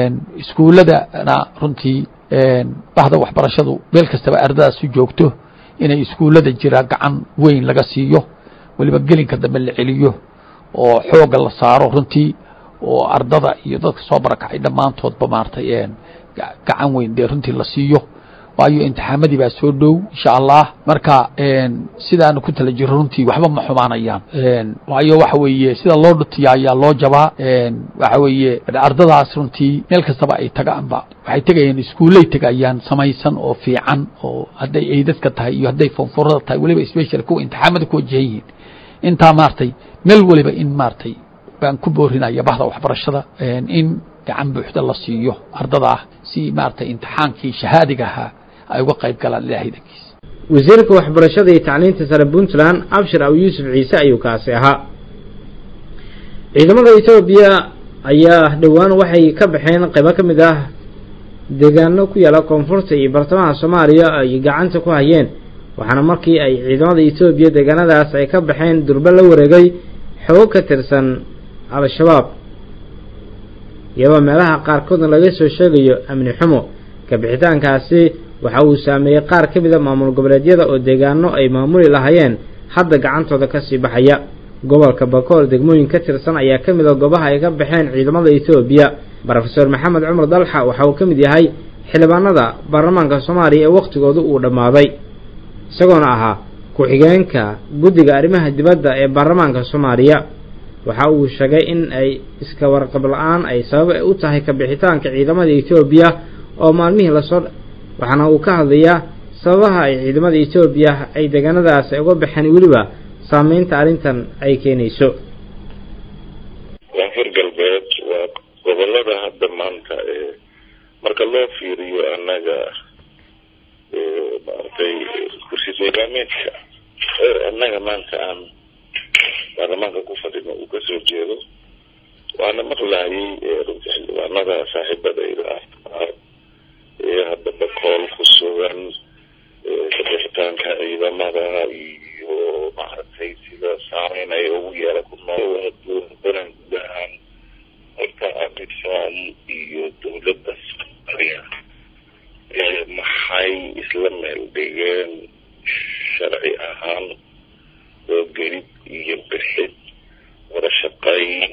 iskuuladana runtii bahda waxbarashadu meel kastaba ardadaas u joogto inay iskuullada jira gacan weyn laga siiyo weliba gelinka dambe la celiyo oo xoogga la saaro runtii oo ardada iyo dadka soo barakacay dhammaantoodba maaragtay gacan weyn dee runtii la siiyo waayo imtixaamadii baa soo dhow insha allah marka sidaanu ku tala jiro runtii waxba ma xumaanayaan waayo waxa weeye sida loo dhutiya ayaa loo jabaa waxa weeye ardadaas runtii meel kastaba ay tagaanba waxay tegayaan iskuullay tegayaan samaysan oo fiican oo hadday eydadka tahay iyo hadday fonfurada tahay weliba special kuwa imtixaamada ku wajahan yihiin intaa maaragtay meel weliba in maaragtay baan ku boorinaya bahda waxbarashada in gacan buuxda la siiyo ardada ah si maaragtay imtixaankii shahaadiga ahaa ay uga qayb galaan ilaahay dankiisa wasiirka waxbarashada iyo tacliinta sare puntland abshir aw yuusuf ciise ayuu kaasi ahaa ciidamada etoobiya ayaa dhowaan waxay ka baxeen qaybo ka mid ah deegaano ku yaala koonfurta iyo bartamaha soomaaliya ay gacanta ku hayeen waxaana markii ay ciidamada etoobiya deegaanadaas ay ka baxeen durbe la wareegay xoog ka tirsan al-shabaab iyadoo meelaha qaarkoodna laga soo sheegayo amni xumo kabixitaankaasi waxa uu saameeyey qaar ka mida maamul goboleedyada oo deegaano ay maamuli lahaayeen hadda gacantooda kasii baxaya gobolka bakool degmooyin ka tirsan ayaa ka mid a goobaha ay ka baxeen ciidamada etoobiya rofeor maxamed cumar dalxa waxa uu ka mid yahay xildhibaanada baarlamaanka soomaaliya ee wakhtigoodu uu dhammaaday isagoona ahaa ku-xigeenka guddiga arrimaha dibadda ee baarlamaanka soomaaliya waxa uu sheegay in ay iska warqab la-aan ay sabab u tahay kabixitaanka ciidamada etoobiya oo maalmihii lasoo waxaana uu ka hadlayaa sababaha ay ciidamada etoobiya ay deegaanadaas ay uga baxeen weliba saameynta arrintan ay keenayso koonfur galbeed waa gobolada hadda maanta ee marka loo fiiriyo annaga maaragtay kursi deegaameedka annaga maanta aan baarlamaanka ku fadhino uu kasoo jeedo waana maqlaayay runtii xildhibaanada saaxiibadayda ah ee hadda bakool ku sugan kabixitaanka ciidamada iyo maaragtay sida saameyn ay ugu yeela ku nool banan guud ahaan horta amisom iyo dowladda soomaaliya maxay isla meel dhigeen sharci ahaan oo gelid iyo bixid wada shaqayn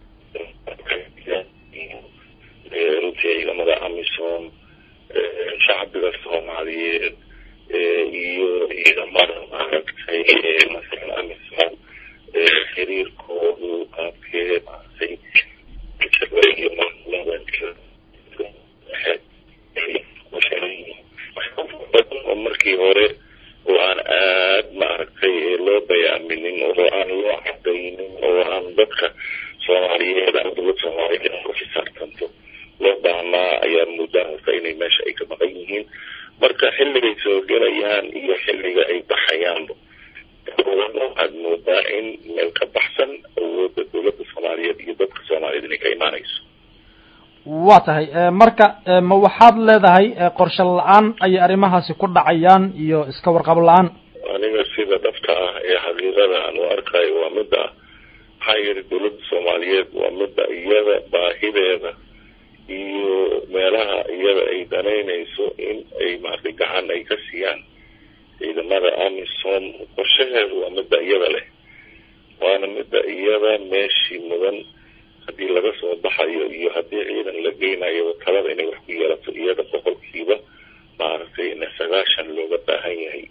runtii ciidamada amisom shacbiga soomaaliyeed iyo ciidamada maaragtay masalan amisom xiriirkoodu qaabkee maaragtay iyo maamulada oo markii hore oo aan aad maaragtay loo bayaaminin oo aan loo cadaynin oo aan dadka soomaaliyeed ama dowlad soomaaliyeed ku xisaabtanto loo baahnaa ayaa muddaa horta inay meesha ay ka maqan yihiin marka xilligay soo gelayaan iyo xilliga ay baxayaanba waxaad moodaa in meel ka baxsan awoodda dowladda soomaaliyeed iyo dadka soomaaliyeed inay ka imaanayso waa tahay marka ma waxaad leedahay qorshe la-aan ayay arrimahaasi ku dhacayaan iyo iska warqab la-aan aniga sida dhabta ah ee xaqiiqada aan u arkayo waa midda maxaa yidhi dowladda soomaaliyeed waa midda iyada baahideeda iyo meelaha iyada ay danaynayso in ay maaragtay gacan ay ka siiyaan ciidamada amisom qorshaheedu waa midda iyada leh waana midda iyada meeshii mudan haddii laga soo baxayo iyo haddii ciidan la geynayo talada inay wax ku yeelato iyada boqolkiiba maaragtay ina sagaashan looga baahan yahay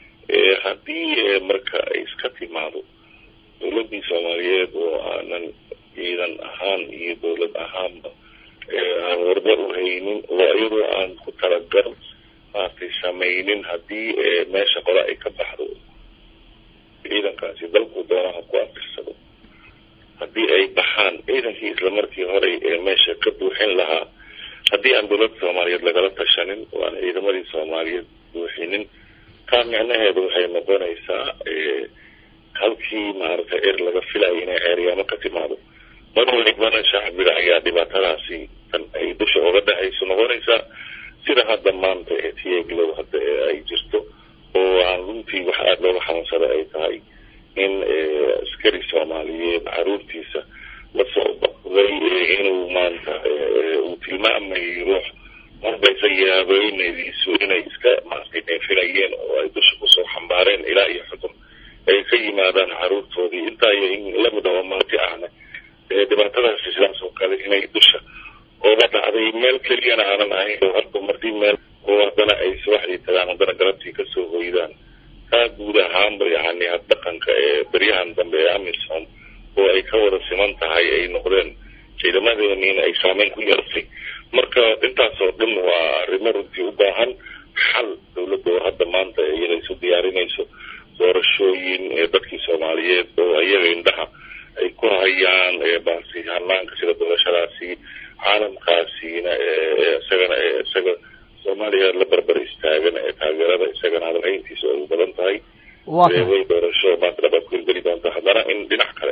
haddii marka ay iska timaado dowladdii soomaaliyeed oo aanan ciidan ahaan iyo dowlad ahaanba aan warba u haynin oo iyadoo aan ku talagal maaragtay samaynin haddii meesha qole ay ka baxdo ciidankaasi dalku doonaha ku afirsado haddii ay baxaan ciidankii islamarkii hore ee meesha ka buuxin lahaa haddii aan dowladda soomaaliyeed lagala tashanin oo aan ciidamadii soomaaliyeed buuxinin taa micnaheedu waxay noqonaysaa halkii maaragtay er laga filayo inay ceeryaamo ka timaado mar walibana shacbiga ayaa dhibaatadaasi tan ay dusha uga dhexayso noqonaysaa sida hadda maanta ee tieglow hadda ay jirto oo aan runtii wax aada looga xanuunsada ay tahay in askari soomaaliyeed caruurtiisa lasoo baqday inuu maanta uu tilmaamayo ruux marbayse yaabeynadiisu inay iska maaragtay neefinayeen oo ay dusha kusoo xambaareen ilaa iyo xukun ay ka yimaadaan caruurtoodii intaa iyo in lamid aba marti ahna dhibaatadaasi sidaas oo kale inay dusha ooga dhacday meel keliyana aanan ahayn hadba martii meel oo haddana ay subaxdii tagaan haddana galabtii kasoo hoydaan taa guud ahaanba yani dhaqanka ee beryahan dambe ee amisom oo ay ka wada siman tahay ay noqdeen ciidamadeeniina ay saameyn ku yeelatay marka intaas oo dhan waa arrimo runtii u baahan xal dowladda oo hadda maanta iyada isu diyaarinayso doorashooyin ee dadkii soomaaliyeed oo iyaga indhaha ay ku hayaan baasi hanaanka sida doorashadaasi caalamkaasina isagana isaga soomaaliya la barbar istaagan ee taageerada isagana hadalhayntiisa ay u badan tahay way doorasho maanta dhabaad ku hirgeli doonta haddana in dhinac kale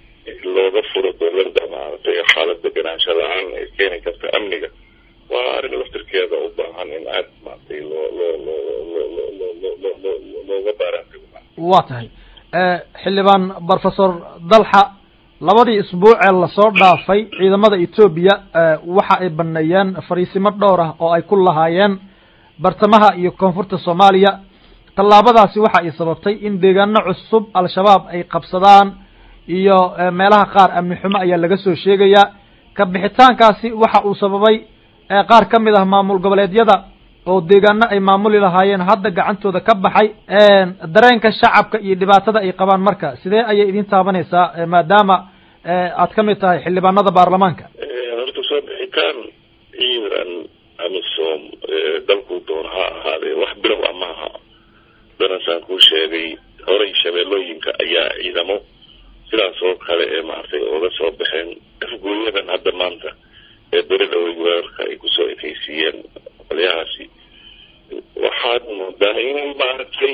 looga furo dowladda maaragtay xaalad deganaansha la-aan ee keeni karta amniga waa arrin laftirkeeda u baahan in aad maaragtay loo loo loo loo loo loo loo loo loo looga baaraantago waa tahay xildhibaan professor dalxa labadii isbuucee lasoo dhaafay ciidamada etoobiya waxa ay baneeyeen fariisimo dhowr ah oo ay ku lahaayeen bartamaha iyo koonfurta soomaaliya tallaabadaasi waxa ay sababtay in deegaano cusub al-shabaab ay qabsadaan iyo meelaha qaar amni xumo ayaa laga soo sheegayaa ka bixitaankaasi waxa uu sababay qaar ka mid ah maamul goboleedyada oo deegaano ay maamuli lahaayeen hadda gacantooda ka baxay dareenka shacabka iyo dhibaatada ay qabaan marka sidee ayay idin taabanaysaa maadaama aad ka mid tahay xildhibaanada baarlamaanka horta soo bixitaan ciidan amisom dalku doon ha ahaadee wax bilow a maaha danasaan kuu sheegay horay shabeellooyinka ayaa ciidamo sidaas oo kale ee maaragtay ooga soo baxeen afgooyadan hadda maanta ee beri dhowey weerarka ay kusoo ekeysiiyeen qolyahaasi waxaad moodaa inay maaragtay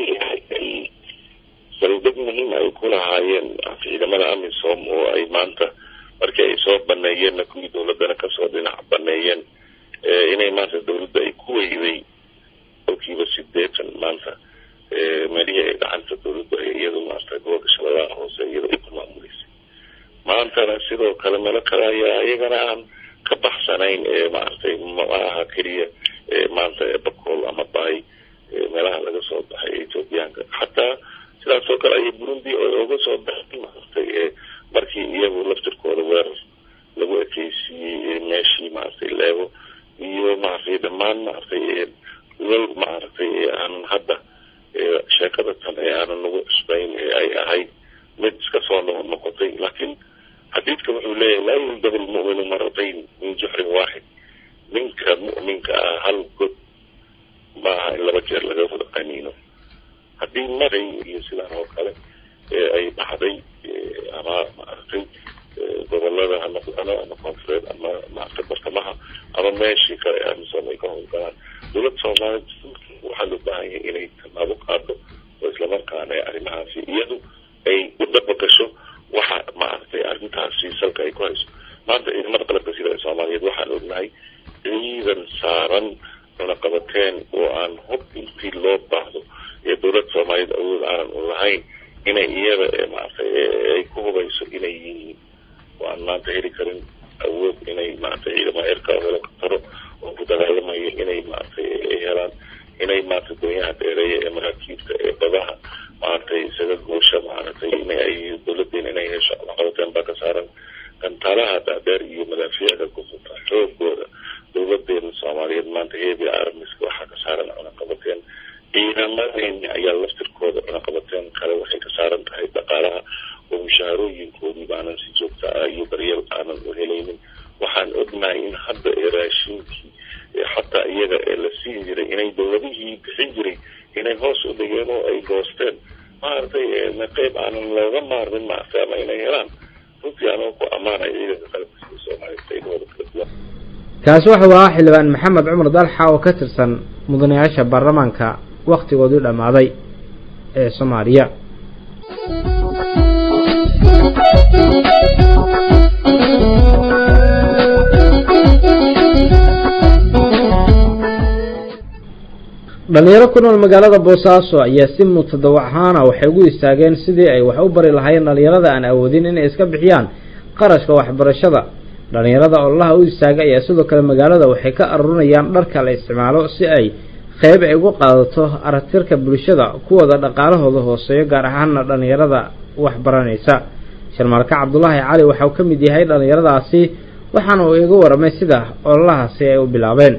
saldhig muhiim ay ku lahaayeen ciidamada amisom oo ay maanta markii ay soo baneeyeenna kuwii dowladana kasoo dhinac baneeyeen inay maanta dowladda ay ku weyday kolkiiba sideetan maanta meelihii ay dhacanta dowladda ay iyadu maarata gobolka shabeellaha hoose iyada ay ku maamuleysay maantana sidoo kale meelo kale ayaa iyagana aan ka baxsanayn ee maaragtay maaha keliya maanta ee bakool ama baay meelaha laga soo baxay ee ethoobiyaanka xataa sidaas oo kale ayay burundi oga soo baxay maaragtay markii iyagu laftirkooda weerar lagu ekeysiiyey meeshii maaragtay leego iyo maaragtay dhammaan maaragtay lal maaragtay aanan hadda sheekada tan ee aanan nagu cusbayn ee ay ahayd mid iska soo noqotay laakiin xadiidka wuxuu leeyahay laa yuldabu lmu'minu maratayn min juxrin waaxid ninka mu'minka ah hal god maaha in laba jeer laga wada qaniino haddii maray iyo sidaan oo kale ay dhacday ama maaragtay gobolada ha noqdano ama koonfureed ama maaragtay bartamaha ama meeshii kale ee amisom ay ka howlgalaan dowladda soomaaliya waxaa loo baahan yahay inay tallaabo qaado oo islamarkaana arrimahaasi iyadu ay u dhabagasho waxa maaragtay arrintaasi salka ay ku hayso maanta ciidamada qalabka sida ee soomaaliyeed waxaan ognahay ciidan saaran cunaqabateen oo aan hub intii loo baahdo ee dowladda soomaaliyeed awood aanan u lahayn inay iyada maaragtay ay ku hubayso inay yihiin oo aan maanta heli karin awood inay maaragtay ciidamada erka helikobtaro oo ku dagaalamaya inay maaragtay ay helaan inay maaragtay doonyaha dheereeya ee maraakiibta ee badaha maaragtay isaga goosha maaragtay inay ay dowladeena inay hesho cunaqabateen baa ka saaran gantaalaha dhaadheer iyo madaafiicda ku futa xoogooda dowladeena soomaaliyeed maanta heebi armiska waxaa ka saaran cunaqabateen ciidamadeeni ayaa laftirkooda cunaqabateen kale waxay ka saaran tahay dhaqaalaha oo mushaharooyinkoodii baanan si joogta ah iyo daryeel aanan u helaynin waxaan ognahay in hadda ee raashinkii xataa iyaga ee la siin jiray inay dowladihii bixin jiray inay hoos u dhigeen oo ay goosteen maaragtay qeyb aanan looga maarmin maaragtay ama inay helaan runtii anoo ku ammaanaya ciidanka qalabka sida soomaaliya qaybahooda kala duwan kaasi wuxuu ahaa xildhibaan maxamed cumar dalxa oo ka tirsan mudanayaasha baarlamaanka wakhtigoodii dhammaaday ee soomaaliya dhalinyaro ku nool magaalada boosaaso ayaa si mutadawac ahaana waxay ugu istaageen sidii ay wax u bari lahaayeen dhalinyarada aan awoodin inay iska bixiyaan qarashka waxbarashada dhalinyarada ololaha u istaagay ayaa sidoo kale magaalada waxay ka arurinayaan dharka la isticmaalo si ay qeyb ay uga qaadato aragtirka bulshada kuwooda dhaqaalahooda hooseeyo gaar ahaana dhalinyarada wax baranaysa sharmarka cabdulaahi cali waxa uu ka mid yahay dhalinyaradaasi waxaana uu iga waramay sida ololahaasi ay u bilaabeen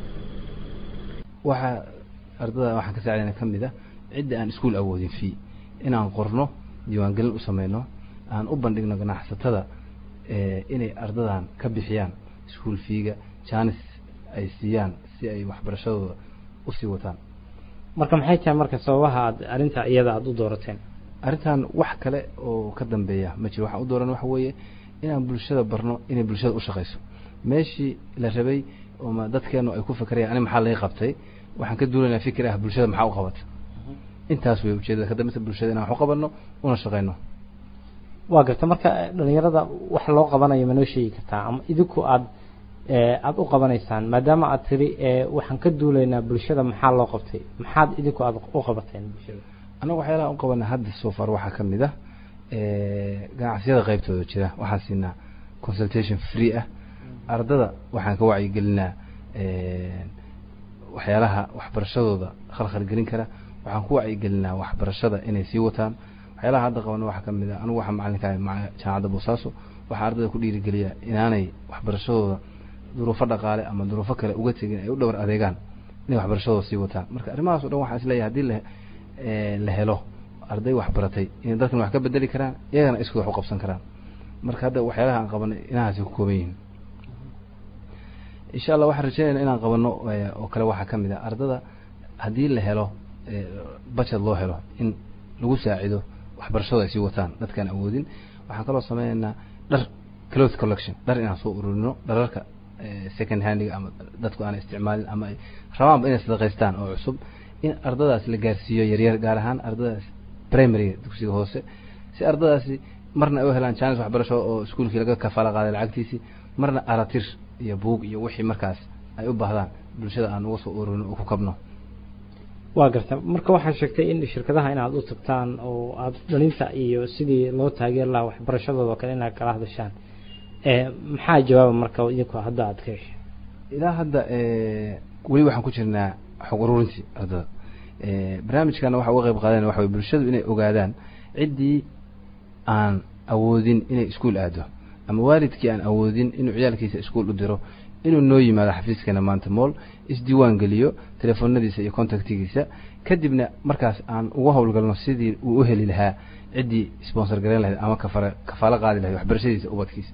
waxaa ardada waxaan ka saacdayna ka mid ah cidda aan iskuol awoodin fii inaan qorno diiwaangelin u sameyno aan u bandhigno ganacsatada inay ardadan ka bixiyaan iskuol fiiga janis ay siiyaan si ay waxbarashadooda usii wataan marka maxay tahay marka sababaha aad arrinta iyada aada u doorateen arrintan wax kale oo ka dambeeya ma jiro waxaan u dooran waxa weeye inaan bulshada barno inay bulshada u shaqeyso meeshii la rabay ooma dadkeenu ay ku fikrayaan ani maxaa laga qabtay waxaan ka duulaynaa fikir ah bulshada maxaa u qabata intaas wey ujeedada ka dambeysa bulshada inaan wax u qabanno una shaqeyno waa garta marka dhalinyarada wax loo qabanayo ma noo sheegi kartaa ama idinku aada aada u qabanaysaan maadaama aad tiri waxaan ka duulaynaa bulshada maxaa loo qabtay maxaad idinku aada u qabateen bulshada annaga waxyaalaha u qabana hadda so far waxaa ka mid ah ganacsiyada qeybtooda jira waxaan siinaa consultation free ah ardada waxaan ka wacyigelinaa waxyaalaha waxbarashadooda khalkhal gelin kara waxaan ku wacyigelinaa waxbarashada inay sii wataan waxyaalaha hadda qabana waxaa ka mid ah anigu waxaan macalinka ahay maca jaamacadda boosaaso waxaa ardada ku dhiirigeliyaa inaanay waxbarashadooda duruufo dhaqaale ama duruufo kale uga tegin ay u dhowr adeegaan inay waxbarashadooda sii wataan marka arrimahaas o dhan waxaan isleeyahay hadii la la helo arday waxbaratay inay dadkan wax ka bedeli karaan iyagana isku wax u qabsan karaan marka hadda waxyaalaha aan qabanay inahaasi ku kooban yihiin insha allah waxaan rajeynayna inaan qabano oo kale waxaa ka mid ah ardada haddii la helo budget loo helo in lagu saacido waxbarashadu ay sii wataan dadkaan awoodin waxaan kaloo sameynaynaa dhar cloth collection dhar inaan soo ururino dhararka second handiga ama dadku aanay isticmaalin ama ay rabaanba inay sadaqaystaan oo cusub in ardadaas la gaarsiiyo yaryar gaar ahaan ardadaas primaryga dugsiga hoose si ardadaasi marna ay u helaan janis waxbarasho oo iskuolkii laga kafaala qaaday lacagtiisii marna aratir iyo buug iyo wixii markaas ay u baahdaan bulshada aan uga soo ururino oo ku kabno waa garta marka waxaa sheegtay in shirkadaha inaad u tagtaan oo aada dhalinta iyo sidii loo taageeri lahaa waxbarashadooda oo kale inaad kala hadashaan maxaa jawaaba marka idinku hadda aada ka heshay ilaa hadda weli waxaan ku jirnaa xog ururintii ardada barnaamijkana waxa uga qayb qaadana waxa wey bulshadu inay ogaadaan ciddii aan awoodin inay iskuol aado ama waalidkii aan awoodin inuu ciyaalkiisa iskuol u diro inuu noo yimaado xafiiskana maanta mool isdiiwaan geliyo telefoonadiisa iyo contactigiisa kadibna markaas aan uga howlgalno sidii uu u heli lahaa ciddii sponsor gareyn lahayd ama kafara kafaalo qaadi lahayd waxbarashadiisa ubadkiisa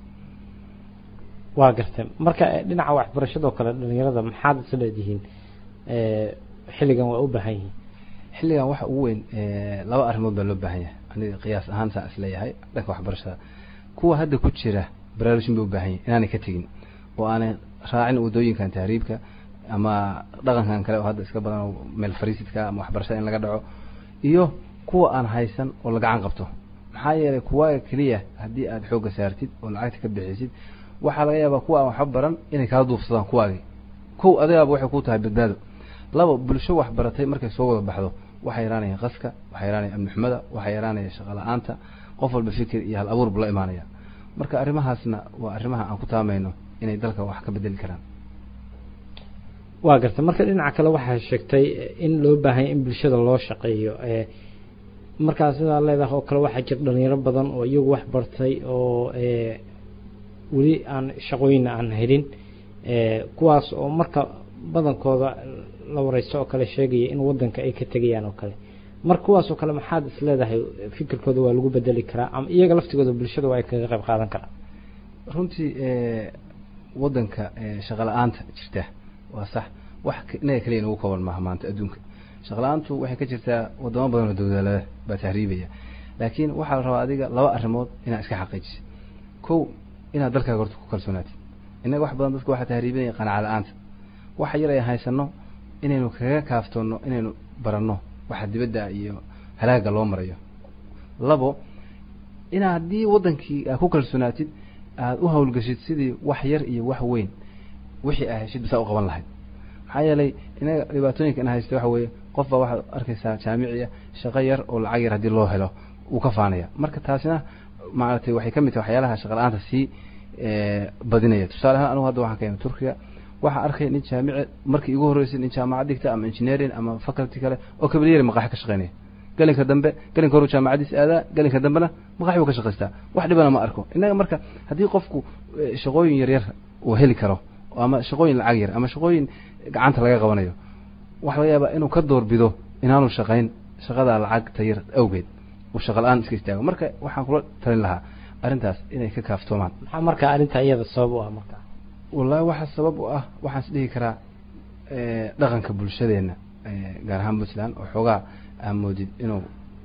waa gartay marka dhinaca waxbarashadoo kale dhalinyarada maxaad is leedihiin xilligan waa u baahan yihiin xilligan waxa ugu weyn laba arrimood baa loo baahan yahay aniga qiyaas ahaan saan isleeyahay dhanka waxbarashada kuwa hadda ku jira baraarujin bay u baahan yahay inaanay ka tegin oo aanay raacin wadooyinkan tahriibka ama dhaqankan kale oo hadda iska badan oo meel fariisidka ama waxbarashada in laga dhaco iyo kuwa aan haysan oo la gacan qabto maxaa yeelay kuwaaga keliya haddii aada xoogga saartid oo lacagta ka bixisid waxaa laga yaabaa kuwa aan waxba baran inay kala duufsadaan kuwaagii kow adigaaba waxay ku tahay badbaado laba bulsho waxbaratay markay soo wada baxdo waxaa yaraanaya qaska waxaa yaraanaya amni xumada waxaa yaraanaya shaqo la-aanta qof walba fikir iyo hal abuurba la imaanaya marka arrimahaasna waa arrimaha aan ku taamayno inay dalka wax ka bedeli karaan waa gartay marka dhinaca kale waxaa sheegtay in loo baahanya in bulshada loo shaqeeyo markaa sidaa leedahay oo kale waxaa jira dhalinyaro badan oo iyagu wax bartay oo weli aan shaqooyina aan helin kuwaas oo marka badankooda la wareysto oo kale sheegaya in wadanka ay ka tegayaan oo kale marka kuwaas oo kale maxaad is leedahay fikirkooda waa lagu bedeli karaa ama iyaga laftigooda bulshada waa ay kaga qayb qaadan karaan runtii wadanka shaqa la-aanta jirta waa sax wax inaga kaliya nagu kooban maaha maanta adduunka shaqa la-aantu waxay ka jirtaa wadamo badan oo dawladalada baa tahriibaya laakiin waxaa la rabaa adiga laba arrimood inaad iska xaqiijisid kow inaad dalkaaga horta ku kalsoonaatid innaga wax badan dadka waxaa tahriibinaya qanaca la-aanta waxa yar ay haysano inaynu kaga kaaftoono inaynu baranno waxa dibadda iyo halaaga loo marayo labo inaa haddii wadankii aad ku kalsoonaatid aada u hawlgashid sidii wax yar iyo wax weyn wixii aa heshid bisaa u qaban lahayd maxaa yeelay inaga dhibaatooyinka ina haysta waxa weeye qof baa waxaad arkaysaa jaamiciya shaqo yar oo lacag yar haddii loo helo uu ka faanaya marka taasina maaragtay waxay ka mid tahay waxyaalaha shaqa la-aanta sii badinaya tusaale ahaan anugu hadda waxaan ka imi turkiga waxaa arkay nin jaamice markii igu horreysay nin jaamacad dhigta ama engineering ama faculty kale oo kabalyeeri maqaaxi ka shaqeynaya gelinka dambe gelinka horu jaamacadiis aadaa gelinka dambena maqaaxi buu ka shaqaystaa wax dhibana ma arko innaga marka haddii qofku shaqooyin yaryar uu heli karo ama shaqooyin lacag yar ama shaqooyin gacanta laga qabanayo waxa laga yaabaa inuu ka doorbido inaanu shaqayn shaqada lacagta yar awgeed uu shaqa la-aan iska istaago marka waxaan kula talin lahaa arrintaas inay ka kaaftoomaan maxaa marka arrinta iyada sabab u ah marka wallahi waxaa sabab u ah waxaan is dhihi karaa dhaqanka bulshadeenna gaar ahaan puntland oo xoogaa aa moodid inuu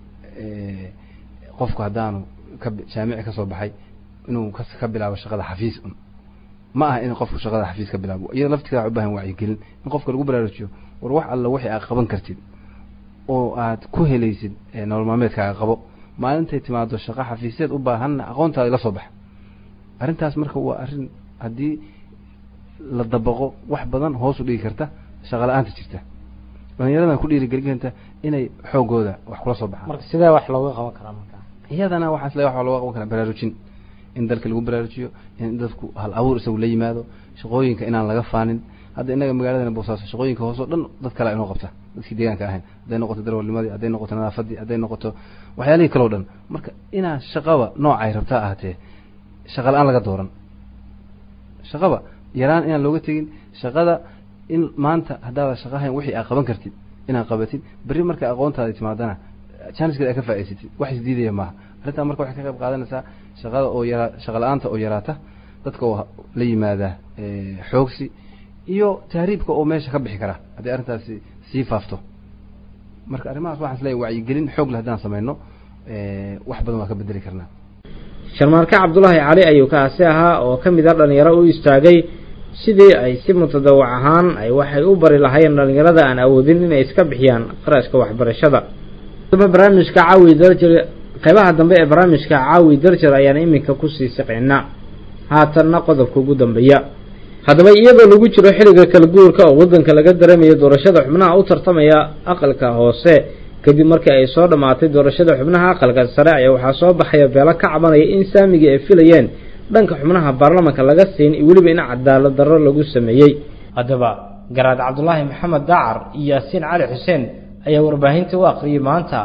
qofku haddaanu ka jaamici ka soo baxay inuu ka ka bilaabo shaqada xafiis un ma aha in qofku shaqada xafiis ka bilaabo iyada laftigeeda waxay u baahan wacyigelin in qofka lagu baraarujiyo war wax alla wixii aad qaban kartid oo aad ku helaysid nolol maalmeedkaaga qabo maalintay timaado shaqo xafiisyeed u baahanna aqoontaada la soo baxa arrintaas marka waa arrin haddii la dabaqo wax badan hoos u dhigi karta shaqa la-aanta jirta dhalinyaradan ku dhiirigelin karta inay xoogooda wax kula soo baxaan marka sidee wax looga qaban karaa marka iyadana waxaa isle waxa looga qaban karaa baraarujin in dalka lagu baraarujiyo in dadku hal abuur isagu la yimaado shaqooyinka inaan laga faanin hadda innaga magaaladana boosaaso shaqooyinka hoose o dhan dad kale inoo qabta dadkii deegaanka ahayn hadday noqoto darwalnimadii hadday noqoto nadaafadii hadday noqoto waxyaalihii kaleo dhan marka inaan shaqaba noocay rabtaa ahatee shaqa la-aan laga dooran shaqaba yaraan inaan looga tegin shaqada in maanta haddaada shaqahayn wixii aad qaban kartid inaad qabatid berri marka aqoontaada timaadana janiskeeda aad ka faa'idaysatid wax isdiidaya maaha arrintaa marka waxay ka qayb qaadanaysaa shaqada oo yaraa shaqa la-aanta oo yaraata dadka oo la yimaada xoogsi iyo tahriibka oo meesha ka bixi kara haddii arrintaasi sii faafto marka arrimahaas waxaan isleeyahy wacyigelin xoog leh haddaan sameyno wax badan waa ka bedeli karnaa sharmaarke cabdulaahi cali ayuu kaasi ahaa oo ka mid a dhalinyaro u istaagay sidii ay si mutadawac ahaan ay waxay u bari lahayn dhalinyarada aan awoodin inay iska bixiyaan qarashka waxbarashada daba barnaamijka caawi darjir qeybaha dambe ee barnaamijka caawi darjir ayaan iminka kusii siqeynaa haatanna qodobka ugu dambeeya haddaba iyadoo lagu jiro xilliga kala guurka oo waddanka laga dareemayo doorashada xubnaha u tartamaya aqalka hoose kadib markii ay soo dhammaatay doorashada xubnaha aqalka sare ayaa waxaa soo baxaya beelo ka cabanaya in saamigii ay filayeen dhanka xubnaha baarlamanka laga siin iyo weliba in cadaalad darro lagu sameeyey haddaba garaad cabdulaahi maxamed dacar iyo yaasiin cali xuseen ayaa warbaahinta u aqriyay maanta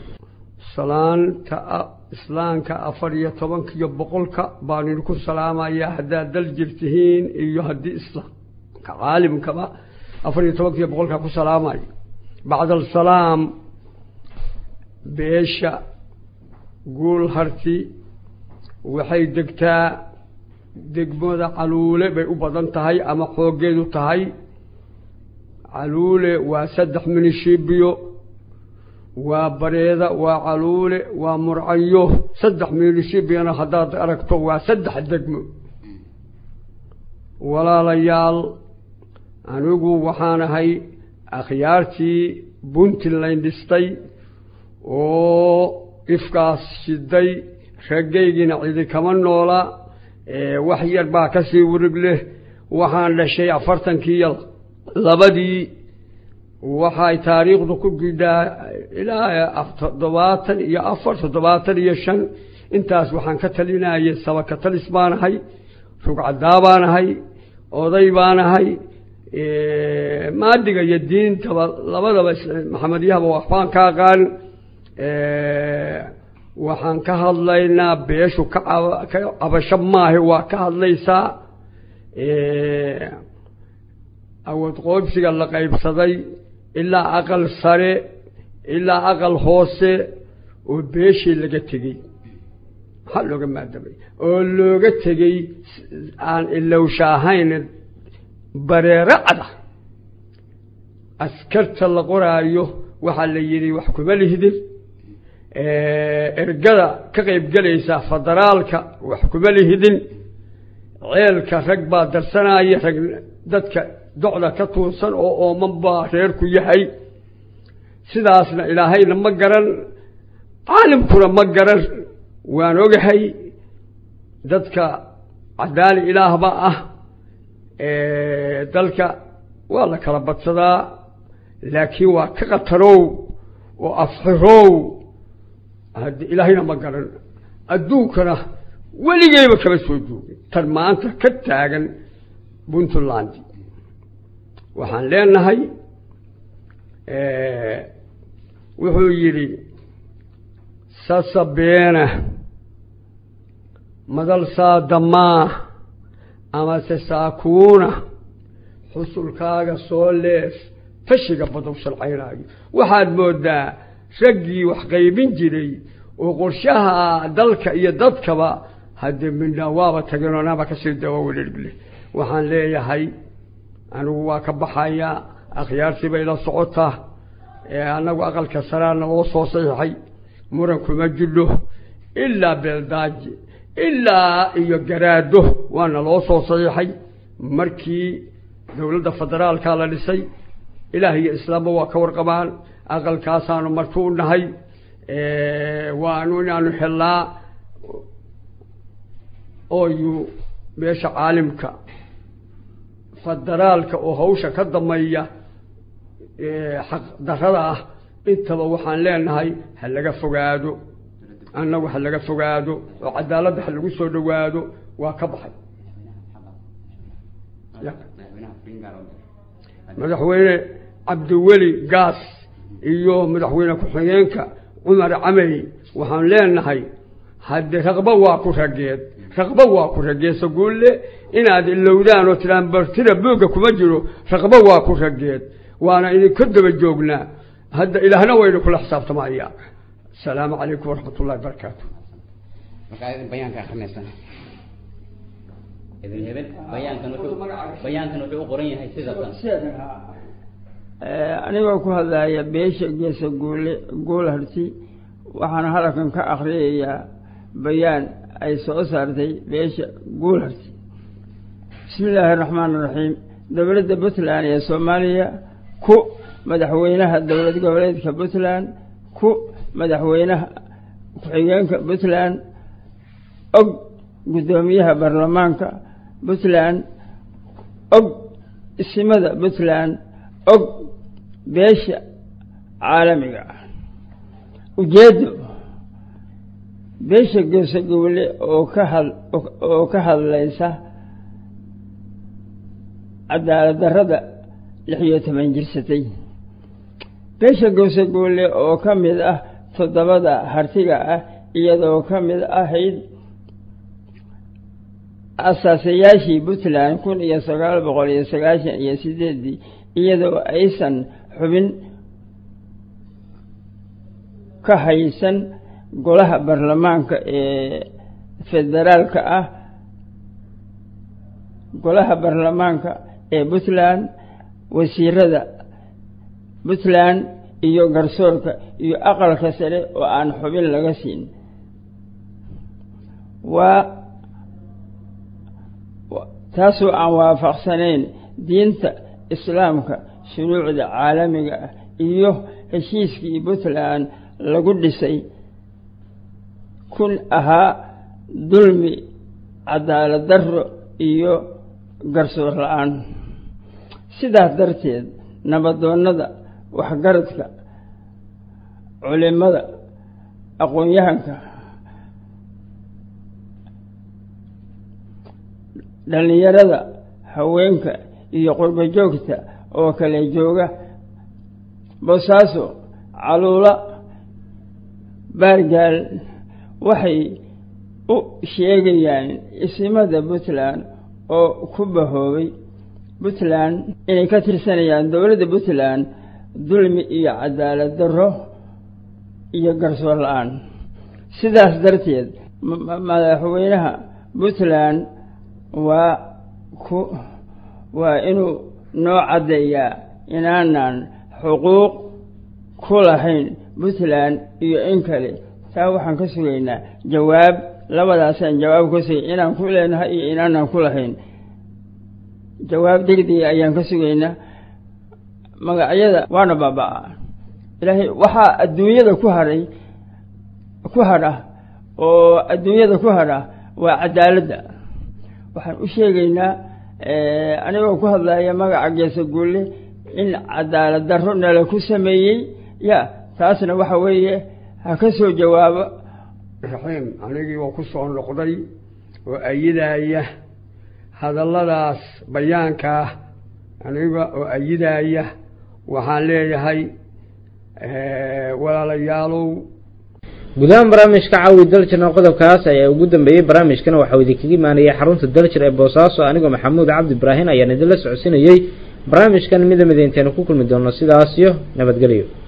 salaanta islaamka afar iyo tobankiyo boqolka baan idinku salaamayaa haddaad dal jirtihiin iyo haddii islaamka caalimkaba afar iyo tobankiyo boqolka ku salaamayo bacdalsalaam beesha guul harti waxay degtaa degmada caluule bay u badan tahay ama xooggeedu tahay caluule waa saddex minishibiyo waa bareeda waa caluule waa murcayo saddex miilishibiyana haddaad aragto waa saddex degmo walaalayaal anigu waxaan ahay akhyaartii puntland dhistay oo ifkaas shiday raggaygiina cidi kama noola wax yar baa kasii warig leh waxaan dhashay afartankiiyo labadii waxay taariikhdu ku gidhaa ilaa toddobaatan iyo afar toddobaatan iyo shan intaas waxaan ka talinayay sabaka talis baanahay rugcadaa baanahay oday baanahay maadiga iyo diintaba labadaba maxamedyahaba waxbaan ka aqaan waxaan ka hadlaynaa beeshu ka ka cabasho maahe waa ka hadlaysaa awood qoobsiga la qaybsaday ilaa aqal sare ilaa aqal hoose oo beeshii laga tegey maxaa looga maadamay oo looga tegey aan ilowsha ahayn bareero cada askarta la qoraayo waxaa la yidhi wax kuma lihdin ergada ka qaybgelaysa federaalka wax kuma lihidin ceelka rag baa darsanaya rag dadka docda ka tuursan oo ooman baa reerku yahay sidaasna ilaahayna ma garan caalimkuna ma garan waan ogahay dadka cadaali ilaahba ah dalka waa la kala badsadaa laakiin waa ka qatarow oo afxirow hadi ilaahayna ma garan adduunkana weligeyba kama soo joogin tan maanta ka taagan puntland waxaan leenahay wuxuu yidhi sasabeena madal saadamaa amase saakuuna xusulkaaga soo leef tashiga badow shalcaynaayo waxaad moodaa raggii wax qaybin jiray oo qorshaha dalka iyo dadkaba haddee midna waaba tageen oonaba kasii dawaawelelgle waxaan leeyahay anigu waa ka baxayaa akhyaartii bay la socotaa annagu aqalka saraana oo soo saxiixay muran kuma jidho ilaa beeldaaji ilaa iyo garaado waana loo soo saxiixay markii dowladda federaalka la dhisay ilaah iyo islaamba waa ka warqabaan aqalkaasaanu marti u nahay waanu inaanu xellaa ooyu meesha caalimka federaalka oo hawsha ka dameeya xaq darada ah intaba waxaan leenahay ha laga fogaado annagu ha laga fogaado oo cadaaladda ha lagu soo dhowaado waa ka baxay madaxweyne cabdiweli gaas iyo madaxweyne ku-xigeenka cumar camey waxaan leenahay haddee raqbo waa ku rageed raqbo waa ku rageed saguulle inaad ilowdaan oo tidhaan bartida buugga kuma jiro raqbo waa ku rageed waana idinka daba joognaa hadda ilaahna wayna kula xisaabtamaya asalaamu calaykum waraxmat ullahi barakaatu bayaanka akhrinaysan idin hebel bayaankan wuxuu bayaankan wuxuu u qoran yahay sida tan anigoo ku hadlaya beesha geesa guule guul harti waxaan halkan ka akhriyayaa bayaan ay soo saartay beesha guul harti bismi illaahi araxmaan iraxiim dowladda puntland ee soomaaliya ku madaxweynaha dowlad goboleedka puntland ku madaxweynaha ku-xigeenka puntland og guddoomiyaha baarlamaanka puntland og isimada puntland og beesha caalamiga ah ujeeddo beesha geesa gowle oo ka had oo ka hadlaysa cadaalad darrada lix iyo toban jirsatay beesha geesa gowle oo ka mid ah toddobada hartiga ah iyadoo ka mid ahayd asaasayaashii puntland kun iyo sagaal boqol iyo sagaashan iyo sideeddii iyadoo aysan xubin ka haysan golaha baarlamaanka ee federaalka ah golaha baarlamaanka ee puntland wasiirada puntland iyo garsoorka iyo aqalka sare oo aan xubin laga siin waa taasoo aan waafaqsanayn diinta islaamka shuruucda caalamiga ah iyo heshiiskii puntland lagu dhisay kun ahaa dulmi cadaalad darro iyo garsoor la-aan sidaas darteed nabadoonnada waxgaradka culimada aqoon-yahanka dhallinyarada haweenka iyo qurbo joogta oo kale jooga boosaaso caluula baargaal waxay u sheegayaan isimada puntland oo ku bahoobay puntland inay ka tirsanayaan dowladda puntland dulmi iyo cadaalad darro iyo garsoor la-aan sidaas darteed madaxweynaha puntland waa ku waa inuu noo caddeeyaa inaanan xuquuq ku lahayn puntland iyo in kale taa waxaan ka sugaynaa jawaab labadaasaan jawaab ka sugay inaan ku leenahay iyo inaanan ku lahayn jawaab degdega ayaan ka sugaynaa magacyada waana baaba-a ilaahay waxaa adduunyada ku hadhay ku hadha oo adduunyada ku hadha waa cadaaladda waxaan u sheegaynaa anigoo ku hadlaya magaca geesa guulle in cadaalad darro nala ku sameeyey ya taasna waxa weeye ha ka soo jawaabo raxiim anigii waa ku soo noqday oo ayidaya hadalladaas bayaanka ah aniga oo ayidaya waxaan leeyahay walaalayaalow gudahaan barnaamijka caawi daljirna qodobkaas ayaa ugu dambeeyey barnaamijkana waxau idinkaga imaanayay xarunta daljir ee boosaaso anigoo maxamuud cabdi ibraahin ayaan idinla socodsinayey barnaamijkan mida mida intaynu ku kulmi doono sidaas iyo nabadgelyo